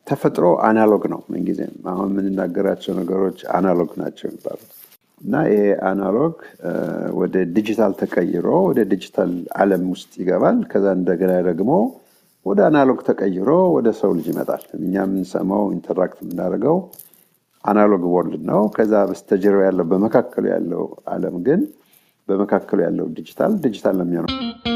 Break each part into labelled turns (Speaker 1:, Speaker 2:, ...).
Speaker 1: ተፈጥሮ አናሎግ ነው ምንጊዜም። አሁን የምንናገራቸው ነገሮች አናሎግ ናቸው የሚባሉት እና ይሄ አናሎግ ወደ ዲጂታል ተቀይሮ ወደ ዲጂታል ዓለም ውስጥ ይገባል። ከዛ እንደገና ደግሞ ወደ አናሎግ ተቀይሮ ወደ ሰው ልጅ ይመጣል። እኛ የምንሰማው ኢንተራክት የምናደርገው አናሎግ ወርልድ ነው። ከዛ በስተጀርባ ያለው በመካከሉ ያለው ዓለም ግን በመካከሉ ያለው ዲጂታል ዲጂታል ነው የሚሆነው።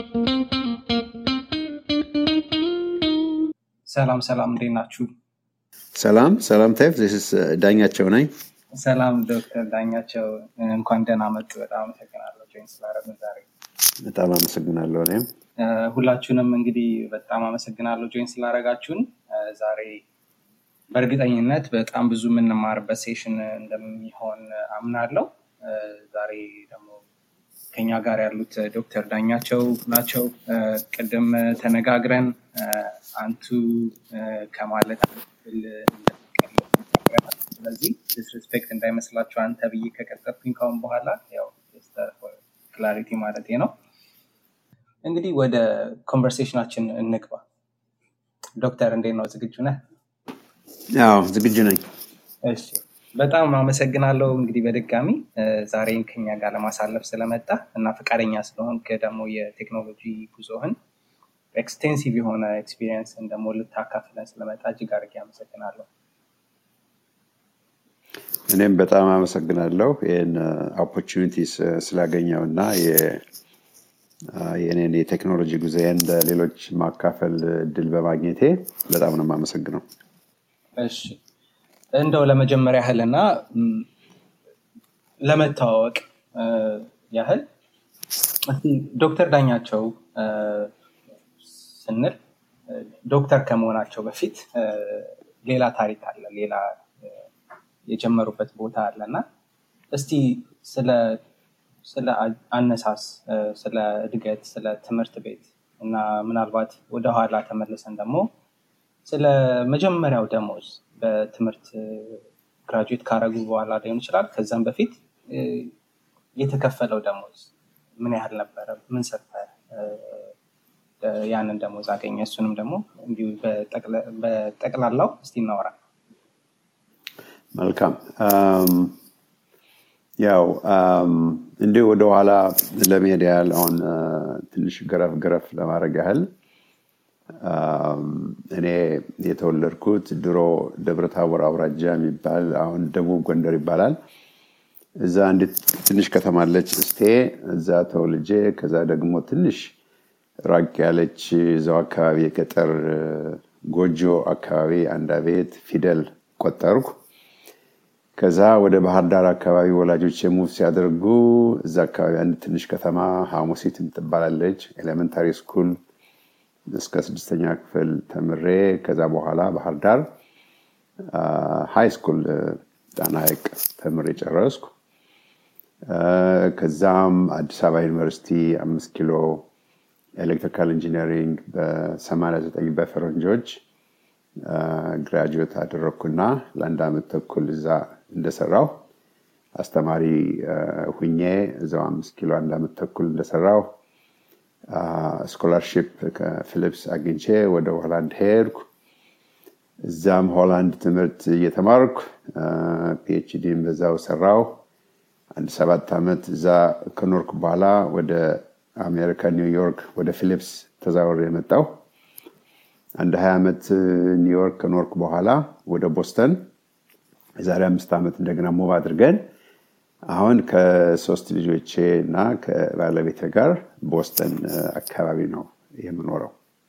Speaker 2: ሰላም ሰላም፣ እንዴት ናችሁ?
Speaker 1: ሰላም ሰላም ታይፍ ዚስ ዳኛቸው ነኝ።
Speaker 2: ሰላም ዶክተር ዳኛቸው እንኳን ደህና መጡ። በጣም አመሰግናለሁ ጆይን ስላደረግን ዛሬ።
Speaker 1: በጣም አመሰግናለሁ እኔም
Speaker 2: ሁላችሁንም እንግዲህ በጣም አመሰግናለሁ ጆይን ስላደረጋችሁን። ዛሬ በእርግጠኝነት በጣም ብዙ የምንማርበት ሴሽን እንደሚሆን አምናለሁ። ዛሬ ደግሞ ከኛ ጋር ያሉት ዶክተር ዳኛቸው ናቸው። ቅድም ተነጋግረን አንቱ ከማለት ስለዚህ ዲስሪስፔክት እንዳይመስላችሁ አንተ ብዬ ከቀጠልኩኝ ካሁን በኋላ ያው ክላሪቲ ማለት ነው። እንግዲህ ወደ ኮንቨርሴሽናችን እንግባ። ዶክተር እንዴት ነው? ዝግጁ ነህ?
Speaker 1: ያው ዝግጁ ነኝ።
Speaker 2: እሺ በጣም አመሰግናለሁ። እንግዲህ በድጋሚ ዛሬን ከኛ ጋር ለማሳለፍ ስለመጣ እና ፈቃደኛ ስለሆንክ ደግሞ የቴክኖሎጂ ጉዞህን ኤክስቴንሲቭ የሆነ ኤክስፒሪየንስን ደግሞ ልታካፍለን ስለመጣ እጅግ አድርጌ አመሰግናለሁ።
Speaker 1: እኔም በጣም አመሰግናለሁ ይህን ኦፖርቹኒቲ ስላገኘው እና የእኔን የቴክኖሎጂ ጉዞዬን ለሌሎች ማካፈል እድል በማግኘቴ በጣም ነው የማመሰግነው።
Speaker 2: እሺ እንደው ለመጀመሪያ ያህል እና ለመተዋወቅ ያህል እስቲ ዶክተር ዳኛቸው ስንል ዶክተር ከመሆናቸው በፊት ሌላ ታሪክ አለ፣ ሌላ የጀመሩበት ቦታ አለ እና እስቲ ስለ አነሳስ፣ ስለ እድገት፣ ስለ ትምህርት ቤት እና ምናልባት ወደኋላ ተመልሰን ደግሞ ስለ መጀመሪያው ደሞዝ በትምህርት ግራጁዌት ካረጉ በኋላ ሊሆን ይችላል። ከዛም በፊት የተከፈለው ደሞዝ ምን ያህል ነበረ? ምን ሰርተ ያንን ደሞዝ አገኘ? እሱንም ደግሞ እንዲሁ በጠቅላላው እስቲ እናወራ።
Speaker 1: መልካም። ያው እንዲሁ ወደኋላ ለመሄድ ያህል አሁን ትንሽ ገረፍ ገረፍ ለማድረግ ያህል እኔ የተወለድኩት ድሮ ደብረታቦር አውራጃ የሚባል አሁን ደቡብ ጎንደር ይባላል። እዛ አንዲት ትንሽ ከተማ አለች እስቴ። እዛ ተወልጄ ከዛ ደግሞ ትንሽ ራቅ ያለች እዛው አካባቢ የገጠር ጎጆ አካባቢ አንድ ቤት ፊደል ቆጠርኩ። ከዛ ወደ ባህር ዳር አካባቢ ወላጆች ሙቭ ሲያደርጉ እዛ አካባቢ አንድ ትንሽ ከተማ ሐሙሲት ትባላለች ኤሌመንታሪ ስኩል እስከ ስድስተኛ ክፍል ተምሬ ከዛ በኋላ ባህር ዳር ሃይ ስኩል ጣና ሐይቅ ተምሬ ጨረስኩ። ከዛም አዲስ አበባ ዩኒቨርሲቲ አምስት ኪሎ ኤሌክትሪካል ኢንጂነሪንግ በ89 በፈረንጆች ግራጁዌት አደረግኩና ለአንድ ዓመት ተኩል እዛ እንደሰራው አስተማሪ ሁኜ እዛው አምስት ኪሎ አንድ ዓመት ተኩል እንደሰራው ስኮላርሽፕ ከፊሊፕስ አግኝቼ ወደ ሆላንድ ሄድኩ። እዛም ሆላንድ ትምህርት እየተማርኩ ፒኤችዲን በዛው ሰራው። አንድ ሰባት ዓመት እዛ ከኖርኩ በኋላ ወደ አሜሪካ ኒውዮርክ ወደ ፊሊፕስ ተዛወር የመጣው አንድ ሀያ ዓመት ኒውዮርክ ከኖርኩ በኋላ ወደ ቦስተን የዛሬ አምስት ዓመት እንደገና ሞብ አድርገን አሁን ከሶስት ልጆቼ እና ከባለቤቴ ጋር ቦስተን አካባቢ ነው የምኖረው።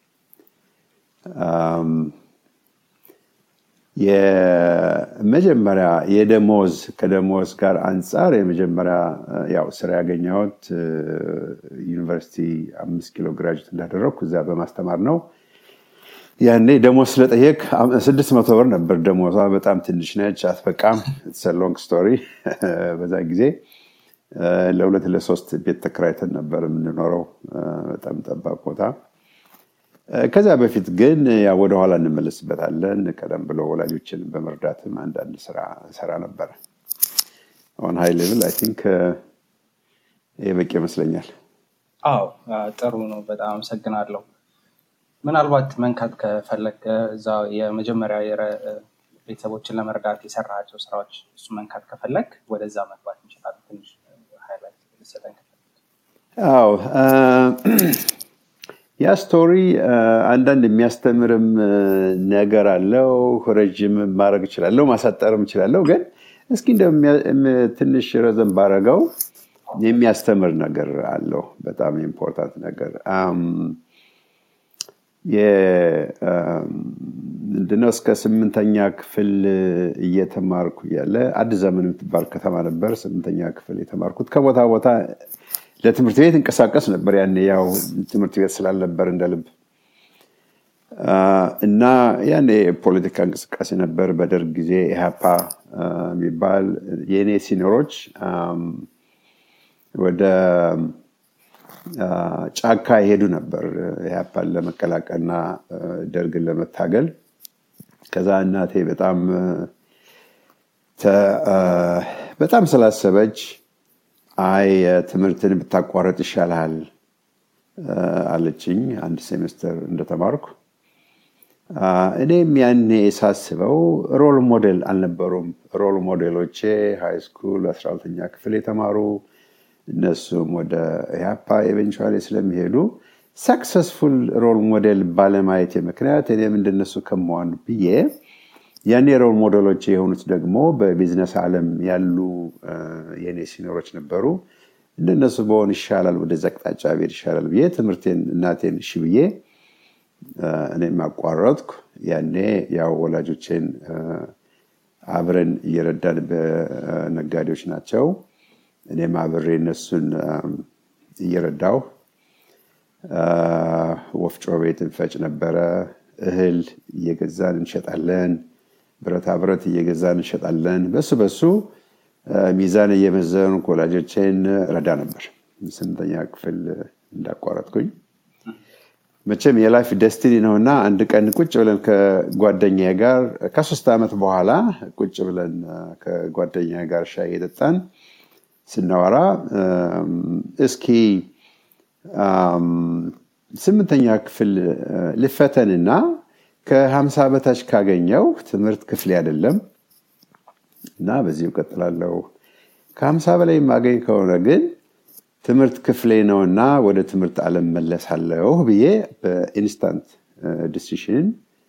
Speaker 1: የመጀመሪያ የደሞዝ ከደሞዝ ጋር አንጻር የመጀመሪያ ያው ስራ ያገኘሁት ዩኒቨርሲቲ አምስት ኪሎ ግራጅት እንዳደረግኩ እዛ በማስተማር ነው። ያኔ ደሞዝ ስለጠየቅ ስድስት መቶ ብር ነበር ደሞዟ። በጣም ትንሽ ነች፣ አትበቃም። ሎንግ ስቶሪ። በዛ ጊዜ ለሁለት ለሶስት ቤት ተከራይተን ነበር የምንኖረው፣ በጣም ጠባብ ቦታ። ከዛ በፊት ግን ወደኋላ እንመለስበታለን። ቀደም ብሎ ወላጆችን በመርዳትም አንዳንድ ስራ ሰራ ነበረ። አሁን ሀይ ሌቭል አይ ቲንክ ይህ በቂ ይመስለኛል።
Speaker 2: አዎ ጥሩ ነው። በጣም አመሰግናለሁ። ምናልባት መንካት ከፈለግ እዛ የመጀመሪያ ቤተሰቦችን ለመርዳት የሰራቸው ስራዎች እሱ መንካት ከፈለግ ወደዛ መግባት እንችላለን። ትንሽ ሃይላይት ልሰጠን
Speaker 1: አዎ ያ ስቶሪ አንዳንድ የሚያስተምርም ነገር አለው። ረጅም ማድረግ እችላለሁ፣ ማሳጠርም እችላለሁ። ግን እስኪ እንደ ትንሽ ረዘም ባረገው የሚያስተምር ነገር አለው። በጣም ኢምፖርታንት ነገር ምንድነው እስከ ስምንተኛ ክፍል እየተማርኩ ያለ አዲስ ዘመን የምትባል ከተማ ነበር። ስምንተኛ ክፍል የተማርኩት ከቦታ ቦታ ለትምህርት ቤት እንቀሳቀስ ነበር። ያን ያው ትምህርት ቤት ስላልነበር እንደ ልብ እና ያኔ የፖለቲካ እንቅስቃሴ ነበር። በደርግ ጊዜ ኢህአፓ የሚባል የእኔ ሲኒሮች ወደ ጫካ ይሄዱ ነበር ኢህአፓን ለመቀላቀልና ደርግን ለመታገል። ከዛ እናቴ በጣም በጣም ስላሰበች አይ ትምህርትን ብታቋረጥ ይሻልሃል አለችኝ። አንድ ሴሜስተር እንደተማርኩ እኔም ያኔ ሳስበው ሮል ሞዴል አልነበሩም። ሮል ሞዴሎቼ ሃይ ስኩል አስራ ሁለተኛ ክፍል የተማሩ እነሱም ወደ ኢህአፓ ኤቨንቹዋሊ ስለሚሄዱ ሰክሰስፉል ሮል ሞዴል ባለማየት ምክንያት እኔም እንደነሱ ከመሆን ብዬ ያኔ ሮል ሞዴሎች የሆኑት ደግሞ በቢዝነስ ዓለም ያሉ የኔ ሲኖሮች ነበሩ። እንደነሱ በሆን ይሻላል፣ ወደዚ አቅጣጫ ብሄድ ይሻላል ብዬ ትምህርቴን እናቴን እሺ ብዬ እኔም አቋረጥኩ። ያኔ ያው ወላጆቼን አብረን እየረዳን በነጋዴዎች ናቸው። እኔም አብሬ እነሱን እየረዳው ወፍጮ ቤት እንፈጭ ነበረ። እህል እየገዛን እንሸጣለን። ብረታ ብረት እየገዛን እንሸጣለን። በሱ በሱ ሚዛን እየመዘኑ ወላጆቼን ረዳ ነበር። ስምንተኛ ክፍል እንዳቋረጥኩኝ መቼም የላይፍ ደስቲኒ ነው እና አንድ ቀን ቁጭ ብለን ከጓደኛ ጋር ከሶስት ዓመት በኋላ ቁጭ ብለን ከጓደኛ ጋር ሻይ እየጠጣን ስናወራ እስኪ ስምንተኛ ክፍል ልፈተንና ከሀምሳ በታች ካገኘው ትምህርት ክፍሌ አይደለም እና በዚሁ እቀጥላለሁ። ከሀምሳ በላይ የማገኝ ከሆነ ግን ትምህርት ክፍሌ ነውና ወደ ትምህርት ዓለም መለሳለሁ ብዬ በኢንስታንት ዲሲሽን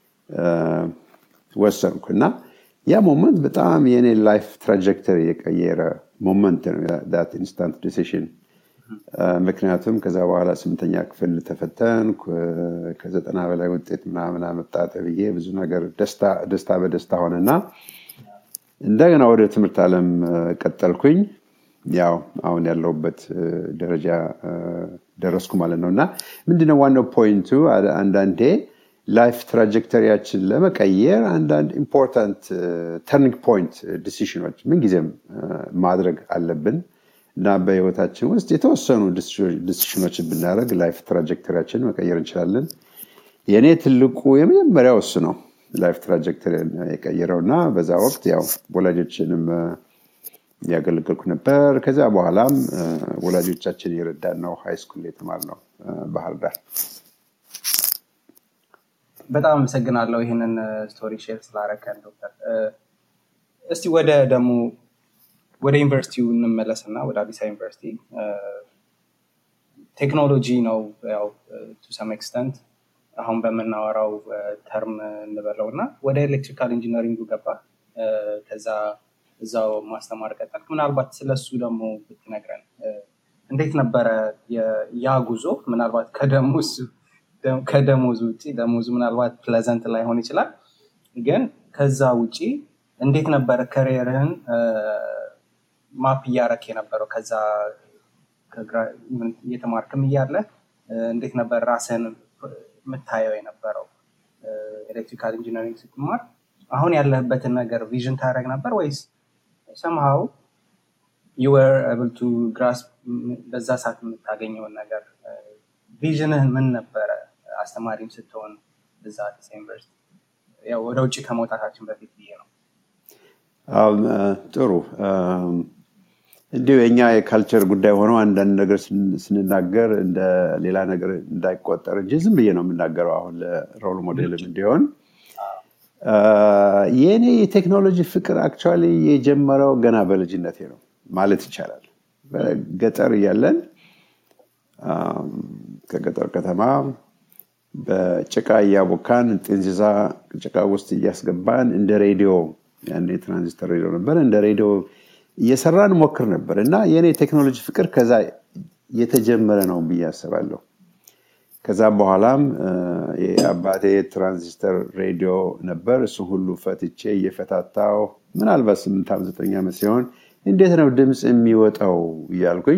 Speaker 1: ወሰንኩ እና ያ ሞመንት በጣም የኔ ላይፍ ትራጀክተሪ የቀየረ ሞመንት ነው ዳት ኢንስታንት ዲሲሽን። ምክንያቱም ከዛ በኋላ ስምንተኛ ክፍል ተፈተንኩ። ከዘጠና በላይ ውጤት ምናምን አመጣ ተብዬ ብዙ ነገር ደስታ በደስታ ሆነና እንደገና ወደ ትምህርት ዓለም ቀጠልኩኝ። ያው አሁን ያለሁበት ደረጃ ደረስኩ ማለት ነው እና ምንድነው ዋናው ፖይንቱ አንዳንዴ ላይፍ ትራጀክተሪያችን ለመቀየር አንዳንድ ኢምፖርታንት ተርኒንግ ፖይንት ዲሲሽኖች ምንጊዜም ማድረግ አለብን እና በህይወታችን ውስጥ የተወሰኑ ዲሲሽኖች ብናደረግ ላይፍ ትራጀክተሪያችን መቀየር እንችላለን። የእኔ ትልቁ የመጀመሪያው እሱ ነው ላይፍ ትራጀክተሪ የቀየረው እና በዛ ወቅት ያው ወላጆችንም ያገለገልኩ ነበር። ከዚያ በኋላም ወላጆቻችን የረዳን ነው ሃይ ስኩል የተማርነው ባህር ዳር።
Speaker 2: በጣም አመሰግናለሁ ይህንን ስቶሪ ሼር ስላረከን ዶክተር። እስቲ ወደ ደግሞ ወደ ዩኒቨርሲቲው እንመለስ እና ወደ አዲስ አበባ ዩኒቨርሲቲ ቴክኖሎጂ ነው ያው ቱ ሰም ኤክስተንት አሁን በምናወራው ተርም እንበለው እና ወደ ኤሌክትሪካል ኢንጂነሪንጉ ገባ። ከዛ እዛው ማስተማር ቀጠል። ምናልባት ስለሱ ደግሞ ብትነግረን እንዴት ነበረ ያ ጉዞ? ምናልባት ከደሞዝ ከደሞዝ ውጭ ደሞዙ ምናልባት ፕለዘንት ላይሆን ይችላል፣ ግን ከዛ ውጭ እንዴት ነበረ ከሪየርህን ማፕ እያረክ የነበረው? ከዛ እየተማርክም እያለ እንዴት ነበር ራስህን የምታየው የነበረው? ኤሌክትሪካል ኢንጂነሪንግ ስትማር አሁን ያለህበትን ነገር ቪዥን ታደረግ ነበር ወይስ ሰምሃው ዩ ወር ኤብል ቱ ግራስፕ በዛ ሰዓት የምታገኘውን ነገር ቪዥንህ ምን ነበረ? አስተማሪም ስትሆን እዛ አዲስ ዩኒቨርሲቲ ወደ ውጭ ከመውጣታችን በፊት ብዬ ነው።
Speaker 1: ጥሩ። እንዲሁ የኛ የካልቸር ጉዳይ ሆኖ አንዳንድ ነገር ስንናገር እንደ ሌላ ነገር እንዳይቆጠር እንጂ ዝም ብዬ ነው የምናገረው አሁን ለሮል ሞዴልም እንዲሆን የእኔ የቴክኖሎጂ ፍቅር አክቹዋሊ የጀመረው ገና በልጅነቴ ነው ማለት ይቻላል ገጠር እያለን ከገጠር ከተማ በጭቃ እያቦካን ጥንዚዛ ጭቃ ውስጥ እያስገባን እንደ ሬዲዮ ያኔ ትራንዚስተር ሬዲዮ ነበር እንደ ሬዲዮ እየሰራን ሞክር ነበር እና የእኔ ቴክኖሎጂ ፍቅር ከዛ የተጀመረ ነው ብዬ አስባለሁ ከዛ በኋላም የአባቴ ትራንዚስተር ሬዲዮ ነበር እሱ ሁሉ ፈትቼ እየፈታታው ምናልባት ስምንት ዓመት ዘጠኝ ዓመት ሲሆን እንዴት ነው ድምፅ የሚወጣው እያልኩኝ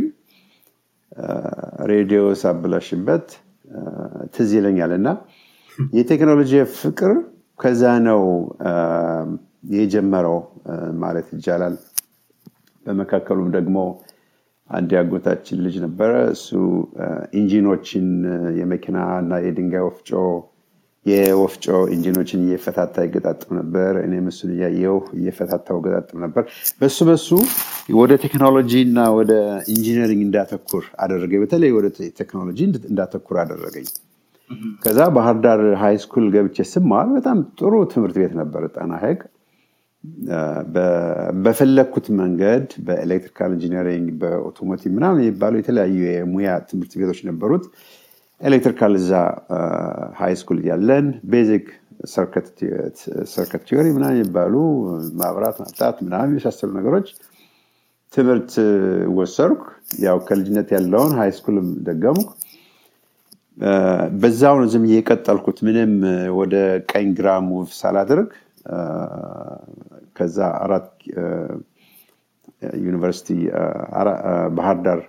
Speaker 1: ሬዲዮ ሳብላሽበት ትዝ ይለኛል እና የቴክኖሎጂ ፍቅር ከዛ ነው የጀመረው ማለት ይቻላል በመካከሉም ደግሞ አንድ ያጎታችን ልጅ ነበረ እሱ ኢንጂኖችን የመኪና እና የድንጋይ ወፍጮ የወፍጮ ኢንጂኖችን እየፈታታ ይገጣጥም ነበር እኔም እሱን እያየው እየፈታታው ገጣጥም ነበር በሱ በሱ ወደ ቴክኖሎጂ እና ወደ ኢንጂነሪንግ እንዳተኩር አደረገኝ በተለይ ወደ ቴክኖሎጂ እንዳተኩር አደረገኝ ከዛ ባህር ዳር ሃይ ስኩል ገብቼ ስማር በጣም ጥሩ ትምህርት ቤት ነበር ጣና ሀይቅ በፈለግኩት መንገድ በኤሌክትሪካል ኢንጂነሪንግ በኦቶሞቲቭ ምናምን የሚባሉ የተለያዩ የሙያ ትምህርት ቤቶች ነበሩት ኤሌክትሪካል እዛ ሃይ ስኩል ያለን ቤዚክ ሰርከት ቲዮሪ ምናምን የሚባሉ ማብራት ማምጣት ምናምን የመሳሰሉ ነገሮች ትምህርት ወሰርኩ ያው ከልጅነት ያለውን ሃይ ስኩልም ደገምኩ በዛው ነው ዝም የቀጠልኩት ምንም ወደ ቀኝ ግራ ሙቭ ሳላደርግ ከዛ አራት ዩኒቨርሲቲ ባህር ዳር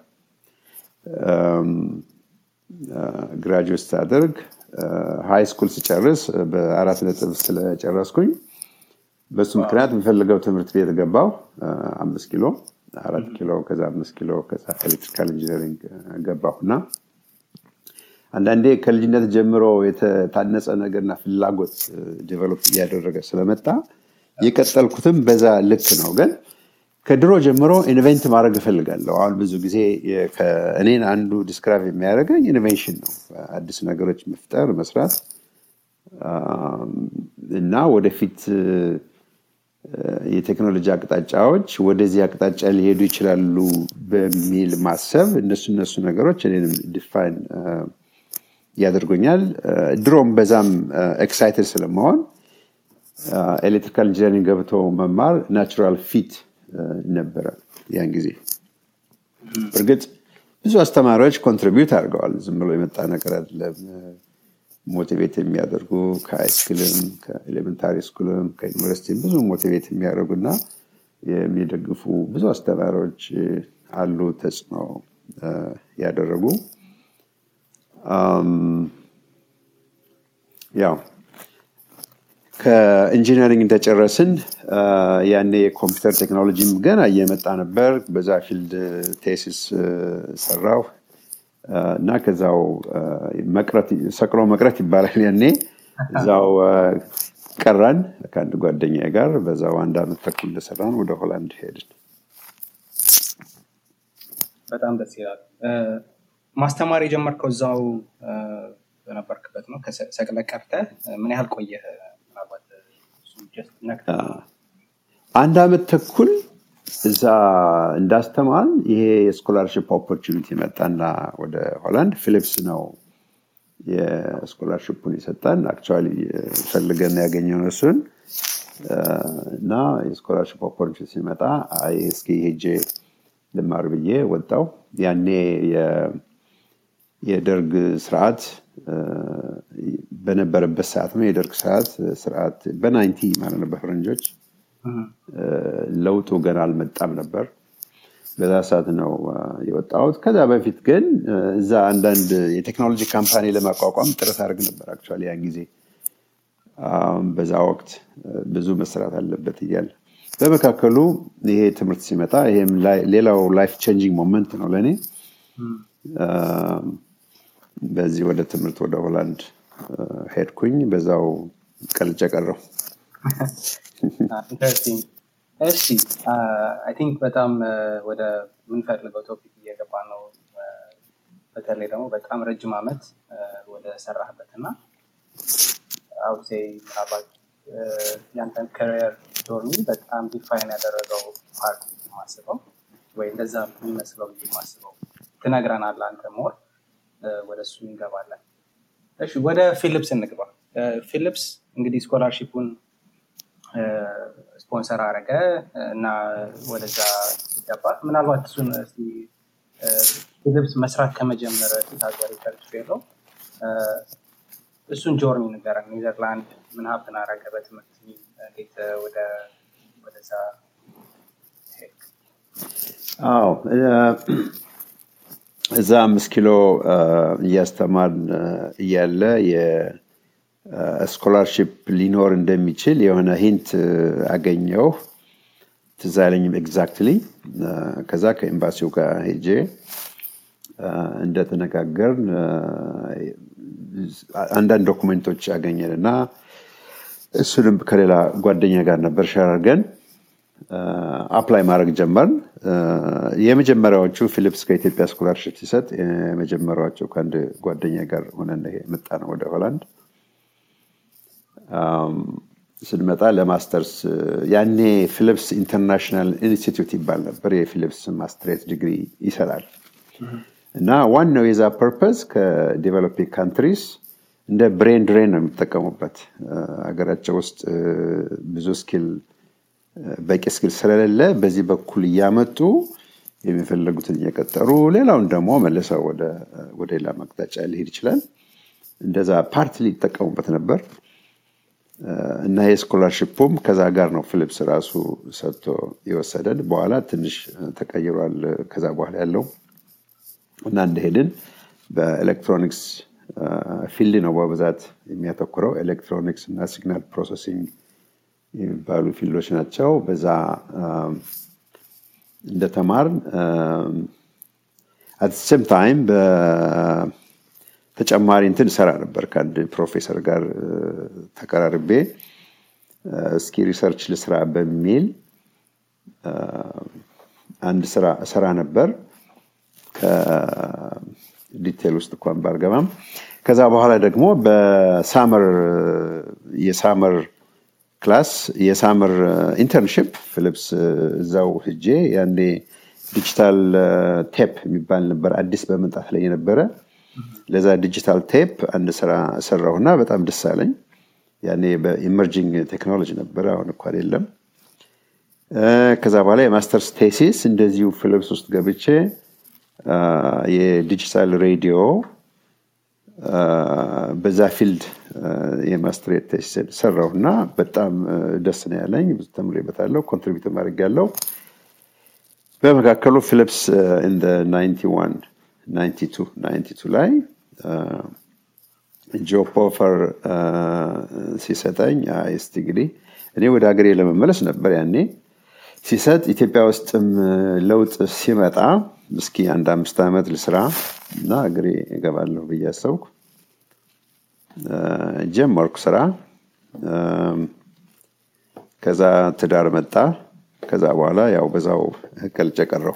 Speaker 1: ግራጁዌት ሳደርግ ሃይ ስኩል ስጨርስ በአራት ነጥብ ስለጨረስኩኝ በሱ ምክንያት የምፈልገው ትምህርት ቤት ገባው አምስት ኪሎ አራት ኪሎ ከዛ አምስት ኪሎ ከዛ ኤሌክትሪካል ኢንጂነሪንግ ገባሁ እና አንዳንዴ ከልጅነት ጀምሮ የተታነጸ ነገርና ፍላጎት ዴቨሎፕ እያደረገ ስለመጣ የቀጠልኩትም በዛ ልክ ነው ግን ከድሮ ጀምሮ ኢንቨንት ማድረግ እፈልጋለሁ አሁን ብዙ ጊዜ እኔን አንዱ ዲስክራይብ የሚያደርገኝ ኢኖቬሽን ነው አዲስ ነገሮች መፍጠር መስራት እና ወደፊት የቴክኖሎጂ አቅጣጫዎች ወደዚህ አቅጣጫ ሊሄዱ ይችላሉ በሚል ማሰብ እነሱ እነሱ ነገሮች እኔንም ዲፋይን ያደርጎኛል ድሮም በዛም ኤክሳይትድ ስለመሆን ኤሌክትሪካል ኢንጂነሪንግ ገብቶ መማር ናቹራል ፊት ነበረ ያን ጊዜ እርግጥ ብዙ አስተማሪዎች ኮንትሪቢዩት አድርገዋል ዝም ብሎ የመጣ ነገር አይደለም ሞቲቬት የሚያደርጉ ከሃይስኩልም ከኤሌመንታሪ ስኩልም ከዩኒቨርሲቲ ብዙ ሞቲቬት የሚያደርጉና የሚደግፉ ብዙ አስተማሪዎች አሉ ተጽዕኖ ያደረጉ ያው ከኢንጂነሪንግ እንደጨረስን ያኔ የኮምፒውተር ቴክኖሎጂም ገና እየመጣ ነበር በዛ ፊልድ ቴሲስ ሰራው እና ከዛው ሰቅሎ መቅረት ይባላል ያኔ እዛው ቀራን ከአንድ ጓደኛ ጋር በዛው አንድ አመት ተኩል እንደሰራን ወደ ሆላንድ ሄድን
Speaker 2: በጣም ደስ ይላል ማስተማር የጀመርከው እዛው በነበርክበት ነው ሰቅለ ቀርተ ምን ያህል ቆየህ
Speaker 1: አንድ አመት ተኩል እዛ እንዳስተማን ይሄ የስኮላርሽፕ ኦፖርቹኒቲ መጣና ወደ ሆላንድ ፊሊፕስ ነው የስኮላርሽፑን የሰጠን አክቹዋሊ ፈልገን ያገኘውን እሱን እና የስኮላርሽፕ ኦፖርቹኒቲ ሲመጣ እስኪ ሄጄ ልማር ብዬ ወጣው ያኔ የደርግ ስርዓት በነበረበት ሰዓት ነው የደርግ ሰዓት ስርዓት በናይንቲ ማለት ነው በፈረንጆች ለውጡ ገና አልመጣም ነበር በዛ ሰዓት ነው የወጣሁት ከዛ በፊት ግን እዛ አንዳንድ የቴክኖሎጂ ካምፓኒ ለማቋቋም ጥረት አድርግ ነበር አክቹዋሊ ያን ጊዜ በዛ ወቅት ብዙ መስራት አለበት እያለ በመካከሉ ይሄ ትምህርት ሲመጣ ይሄም ሌላው ላይፍ ቼንጂንግ ሞመንት ነው ለእኔ በዚህ ወደ ትምህርት ወደ ሆላንድ ሄድኩኝ በዛው ቀልጨ ቀረው
Speaker 2: እሺ አይ ቲንክ በጣም ወደ ምንፈልገው ቶፒክ እየገባ ነው በተለይ ደግሞ በጣም ረጅም ዓመት ወደ ሰራህበት እና አውሴ ያንተን ከሪየር ጆርኒ በጣም ዲፋይን ያደረገው ፓርት የማስበው ወይ እንደዛ የሚመስለው የማስበው ትነግረናል አንተ ሞር ወደ እሱ እንገባለን እሺ ወደ ፊሊፕስ እንግባ ፊሊፕስ እንግዲህ ስኮላርሺፑን ስፖንሰር አረገ እና ወደዛ ገባ ምናልባት እሱን ፊሊፕስ መስራት ከመጀመረ ፊት ሀገር ሪሰርች ፌሎ እሱን ጆርኒ ንገረን ኔዘርላንድ ምን ሀብትን አረገ በትምህርት እንዴት ወደዛ
Speaker 1: አዎ እዛ አምስት ኪሎ እያስተማር እያለ የስኮላርሽፕ ሊኖር እንደሚችል የሆነ ሂንት አገኘው ትዝ አይለኝም ኤግዛክትሊ ከዛ ከኤምባሲው ጋር ሄጄ እንደተነጋገርን አንዳንድ ዶኩሜንቶች አገኘን እና እሱንም ከሌላ ጓደኛ ጋር ነበር ሸራርገን አፕላይ ማድረግ ጀመርን የመጀመሪያዎቹ ፊሊፕስ ከኢትዮጵያ ስኮላርሽፕ ሲሰጥ የመጀመሪያዎቹ ከአንድ ጓደኛ ጋር ሆነ መጣ ነው ወደ ሆላንድ ስንመጣ ለማስተርስ ያኔ ፊሊፕስ ኢንተርናሽናል ኢንስቲትዩት ይባል ነበር የፊሊፕስ ማስትሬት ዲግሪ ይሰራል እና ዋናው የዛ ፐርፐስ ከዴቨሎፒንግ ካንትሪስ እንደ ብሬን ድሬን ነው የሚጠቀሙበት ሀገራቸው ውስጥ ብዙ ስኪል በቂ ስኪል ስለሌለ በዚህ በኩል እያመጡ የሚፈለጉትን እየቀጠሩ ሌላውን ደግሞ መልሰው ወደ ሌላ መቅጣጫ ሊሄድ ይችላል እንደዛ ፓርት ሊጠቀሙበት ነበር እና የስኮላርሽፑም ከዛ ጋር ነው ፊሊፕስ ራሱ ሰጥቶ የወሰደን በኋላ ትንሽ ተቀይሯል ከዛ በኋላ ያለው እና እንደሄድን በኤሌክትሮኒክስ ፊልድ ነው በብዛት የሚያተኩረው ኤሌክትሮኒክስ እና ሲግናል ፕሮሰሲንግ የሚባሉ ፊልዶች ናቸው በዛ እንደተማር አት ሴም ታይም ተጨማሪ እንትን ሰራ ነበር ከአንድ ፕሮፌሰር ጋር ተቀራርቤ እስኪ ሪሰርች ልስራ በሚል አንድ ስራ ሰራ ነበር ከዲቴል ውስጥ እንኳን ባልገባም ከዛ በኋላ ደግሞ በሳመር የሳመር ክላስ የሳመር ኢንተርንሽፕ ፊሊፕስ እዛው ህጄ ያኔ ዲጂታል ቴፕ የሚባል ነበር አዲስ በመምጣት ላይ የነበረ ለዛ ዲጂታል ቴፕ አንድ ስራ ሰራሁና በጣም ደስ አለኝ ያኔ በኢመርጂንግ ቴክኖሎጂ ነበረ አሁን እኳ የለም ከዛ በኋላ የማስተርስ ቴሲስ እንደዚሁ ፊሊፕስ ውስጥ ገብቼ የዲጂታል ሬዲዮ በዛ ፊልድ የማስትሬት ቴሲስ ሰራው እና በጣም ደስ ነው ያለኝ ብዙ ተምሬበታለሁ ኮንትሪቢዩት ማድረግ ያለው በመካከሉ ፊሊፕስ ኢን 91 92 ላይ ጆብ ኦፈር ሲሰጠኝ እስቲ እንግዲህ እኔ ወደ ሀገሬ ለመመለስ ነበር ያኔ ሲሰጥ ኢትዮጵያ ውስጥም ለውጥ ሲመጣ እስኪ አንድ አምስት ዓመት ልስራ እና እግሬ እገባለሁ ብዬ አሰብኩ ጀመርኩ ስራ ከዛ ትዳር መጣ ከዛ በኋላ ያው በዛው ቀልጨ ቀረው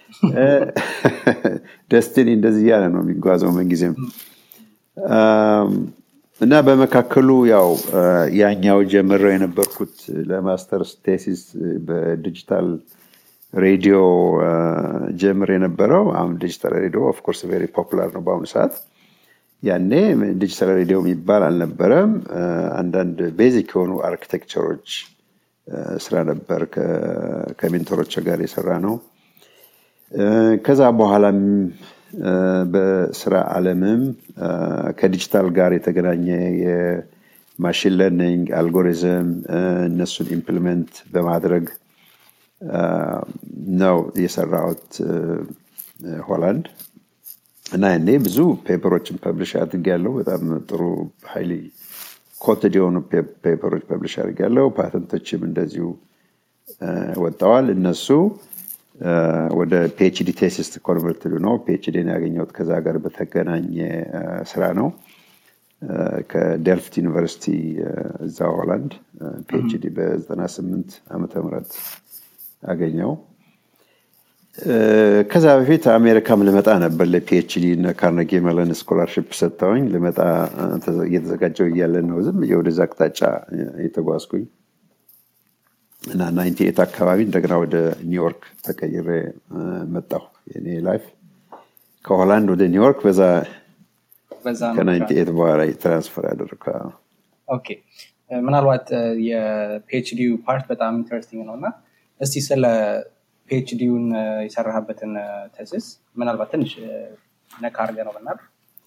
Speaker 1: ደስቲኒ እንደዚህ እያለ ነው የሚጓዘው ምንጊዜም እና በመካከሉ ያው ያኛው ጀምረው የነበርኩት ለማስተርስ ቴሲስ በዲጂታል ሬዲዮ ጀምር የነበረው አሁን ዲጂታል ሬዲዮ ኦፍኮርስ ቬሪ ፖፑላር ነው በአሁኑ ሰዓት ያኔ ዲጂታል ሬዲዮ የሚባል አልነበረም አንዳንድ ቤዚክ የሆኑ አርኪቴክቸሮች ስራ ነበር ከሜንቶሮች ጋር የሰራ ነው ከዛ በኋላም በስራ አለምም ከዲጂታል ጋር የተገናኘ የማሽን ለርኒንግ አልጎሪዝም እነሱን ኢምፕሊመንት በማድረግ ነው የሰራሁት ሆላንድ እና ያኔ ብዙ ፔፐሮችን ፐብሊሽ አድርግ ያለው በጣም ጥሩ ሀይሊ ኮትድ የሆኑ ፔፐሮች ፐብሊሽ አድርግ ያለው ፓተንቶችም እንደዚሁ ወጥተዋል እነሱ ወደ ፒኤችዲ ቴሲስ ኮንቨርትድ ነው ፒኤችዲን ያገኘሁት ከዛ ጋር በተገናኘ ስራ ነው ከዴልፍት ዩኒቨርሲቲ እዛ ሆላንድ ፒኤችዲ በ98 ዓመተ ምህረት አገኘው። ከዛ በፊት አሜሪካም ልመጣ ነበር ለፒኤችዲ እና ካርነጌ መለን ስኮላርሽፕ ሰጥተውኝ ልመጣ እየተዘጋጀው እያለ ነው ዝም ወደዛ አቅጣጫ የተጓዝኩኝ እና ናይንቲ ኤት አካባቢ እንደገና ወደ ኒውዮርክ ተቀይሬ መጣሁ። የኔ ላይፍ ከሆላንድ ወደ ኒውዮርክ በዛ ከናይንቲ ኤት በኋላ ትራንስፈር ያደረግኩ።
Speaker 2: ኦኬ ምናልባት የፒኤችዲ ፓርት በጣም ኢንተረስቲንግ ነው እና እስቲ ስለ ፒኤችዲውን የሰራህበትን ተሲስ ምናልባት ትንሽ ነካ አድርገህ ነው ብናል።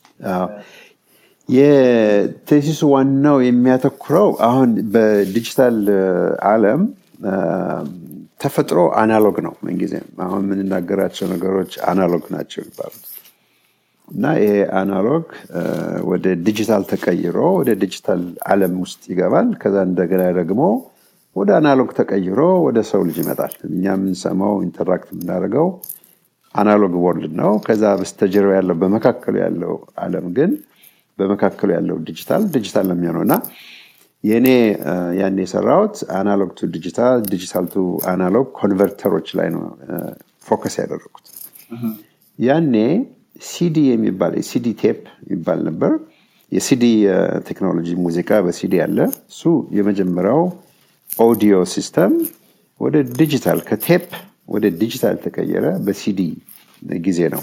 Speaker 1: የቴሲሱ ዋናው የሚያተኩረው አሁን በዲጂታል ዓለም ተፈጥሮ አናሎግ ነው። ምንጊዜም አሁን የምንናገራቸው ነገሮች አናሎግ ናቸው የሚባሉት እና ይሄ አናሎግ ወደ ዲጂታል ተቀይሮ ወደ ዲጂታል ዓለም ውስጥ ይገባል። ከዛ እንደገና ደግሞ ወደ አናሎግ ተቀይሮ ወደ ሰው ልጅ ይመጣል። እኛ የምንሰማው ኢንተራክት የምናደርገው አናሎግ ወርልድ ነው። ከዛ በስተጀርባ ያለው በመካከሉ ያለው ዓለም ግን በመካከሉ ያለው ዲጂታል ዲጂታል ነው የሚሆነው እና የእኔ ያን የሰራሁት አናሎግ ቱ ዲጂታል ዲጂታል ቱ አናሎግ ኮንቨርተሮች ላይ ነው ፎከስ ያደረጉት። ያኔ ሲዲ የሚባል የሲዲ ቴፕ ይባል ነበር። የሲዲ ቴክኖሎጂ ሙዚቃ በሲዲ አለ። እሱ የመጀመሪያው ኦዲዮ ሲስተም ወደ ዲጂታል ከቴፕ ወደ ዲጂታል ተቀየረ በሲዲ ጊዜ ነው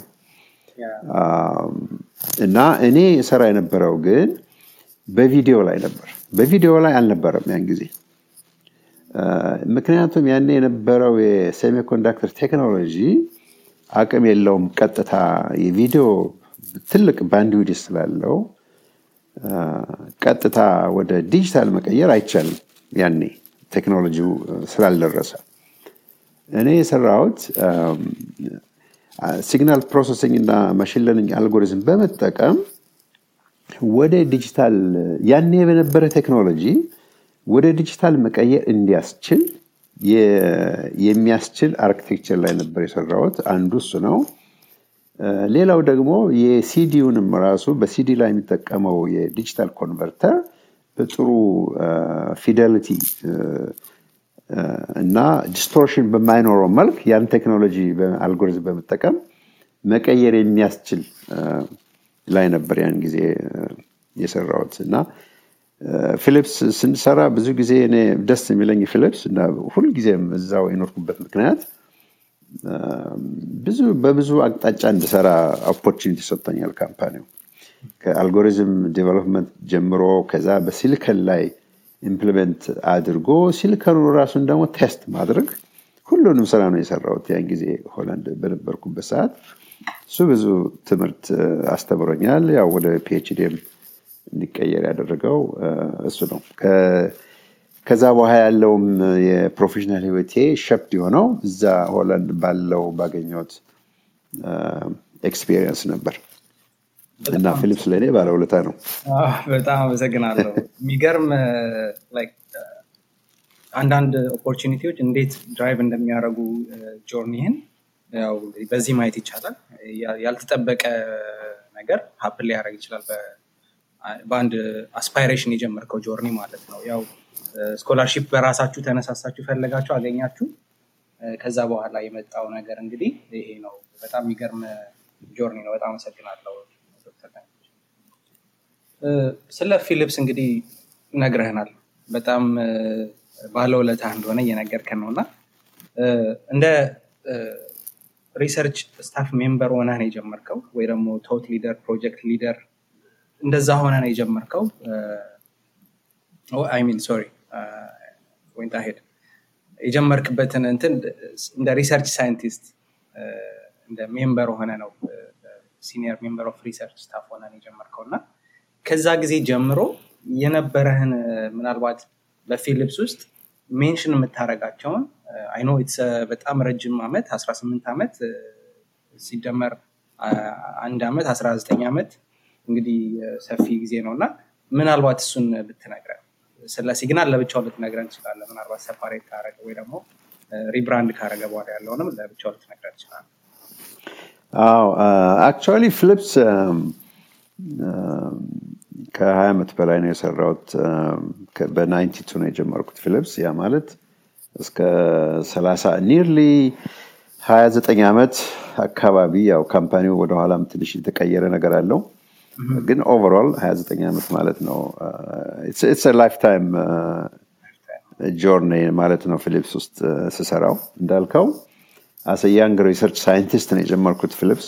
Speaker 1: እና እኔ ሰራ የነበረው ግን በቪዲዮ ላይ ነበር። በቪዲዮ ላይ አልነበረም ያን ጊዜ። ምክንያቱም ያን የነበረው የሴሚኮንዳክተር ቴክኖሎጂ አቅም የለውም። ቀጥታ የቪዲዮ ትልቅ ባንድዊድ ስላለው ቀጥታ ወደ ዲጂታል መቀየር አይቻልም። ያኔ ቴክኖሎጂው ስላልደረሰ እኔ የሰራሁት ሲግናል ፕሮሰሲንግ እና ማሽን ለርኒንግ አልጎሪዝም በመጠቀም ወደ ዲጂታል ያኔ በነበረ ቴክኖሎጂ ወደ ዲጂታል መቀየር እንዲያስችል የሚያስችል አርኪቴክቸር ላይ ነበር የሰራሁት። አንዱ እሱ ነው። ሌላው ደግሞ የሲዲውንም ራሱ በሲዲ ላይ የሚጠቀመው የዲጂታል ኮንቨርተር በጥሩ ፊደሊቲ እና ዲስቶርሽን በማይኖረው መልክ ያን ቴክኖሎጂ አልጎሪዝም በመጠቀም መቀየር የሚያስችል ላይ ነበር ያን ጊዜ የሰራሁት እና ፊሊፕስ ስንሰራ ብዙ ጊዜ እኔ ደስ የሚለኝ ፊሊፕስ እና ሁልጊዜም እዛው የኖርኩበት ምክንያት ብዙ በብዙ አቅጣጫ እንድሰራ ኦፖርቹኒቲ ሰጥቶኛል ካምፓኒው ከአልጎሪዝም ዴቨሎፕመንት ጀምሮ ከዛ በሲሊከን ላይ ኢምፕሊመንት አድርጎ ሲሊከኑ ራሱን ደግሞ ቴስት ማድረግ ሁሉንም ስራ ነው የሰራሁት ያን ጊዜ ሆላንድ በነበርኩበት ሰዓት እሱ ብዙ ትምህርት አስተምሮኛል ያው ወደ ፒኤችዲም እንዲቀየር ያደረገው እሱ ነው ከዛ በኋላ ያለውም የፕሮፌሽናል ህይወቴ ሸፕድ የሆነው እዛ ሆላንድ ባለው ባገኘት ኤክስፔሪየንስ ነበር እና ፊሊፕስ ለእኔ ባለውለታ ነው
Speaker 2: በጣም አመሰግናለሁ የሚገርም አንዳንድ ኦፖርቹኒቲዎች እንዴት ድራይቭ እንደሚያደርጉ ጆርኒህን ያው በዚህ ማየት ይቻላል ያልተጠበቀ ነገር ሀፕን ሊያደረግ ይችላል በአንድ አስፓይሬሽን የጀመርከው ጆርኒ ማለት ነው ያው ስኮላርሺፕ በራሳችሁ ተነሳሳችሁ ፈለጋችሁ አገኛችሁ ከዛ በኋላ የመጣው ነገር እንግዲህ ይሄ ነው በጣም የሚገርም ጆርኒ ነው በጣም አመሰግናለሁ ስለ ፊሊፕስ እንግዲህ ነግረህናል በጣም ባለውለታ እንደሆነ እየነገርከን ነው እና እንደ ሪሰርች ስታፍ ሜምበር ሆነ ነው የጀመርከው ወይ ደግሞ ቶት ሊደር ፕሮጀክት ሊደር እንደዛ ሆነ ነው የጀመርከው ሚን ሶሪ ወይንት ሄድ የጀመርክበትን እንትን እንደ ሪሰርች ሳይንቲስት እንደ ሜምበር ሆነ ነው ሲኒየር ሜምበር ኦፍ ሪሰርች ስታፍ ሆነ ነው የጀመርከው እና ከዛ ጊዜ ጀምሮ የነበረህን ምናልባት በፊሊፕስ ውስጥ ሜንሽን የምታደረጋቸውን አይኖ በጣም ረጅም ዓመት 18 ዓመት ሲደመር አንድ ዓመት 19 ዓመት እንግዲህ ሰፊ ጊዜ ነው እና ምናልባት እሱን ብትነግረን ስለ ሲግናል ለብቻው ልትነግረን ትችላለ ምናልባት ሰፓሬት ካረገ ወይ ደግሞ ሪብራንድ ካረገ በኋላ ያለውንም ለብቻው ልትነግረን ትችላለ
Speaker 1: አዎ አክቹዋሊ ፊሊፕስ ከሀያ ዓመት በላይ ነው የሰራሁት። በናይንቲ ቱ ነው የጀመርኩት ፊሊፕስ። ያ ማለት እስከ ሰላሳ ኒርሊ ሀያ ዘጠኝ ዓመት አካባቢ ያው ካምፓኒው ወደኋላም ትንሽ የተቀየረ ነገር አለው ግን ኦቨርኦል 29 ዓመት ማለት ነው። ኢትስ ላይፍ ታይም ጆርኒ ማለት ነው። ፊሊፕስ ውስጥ ስሰራው እንዳልከው አሰ ያንግ ሪሰርች ሳይንቲስት ነው የጀመርኩት ፊሊፕስ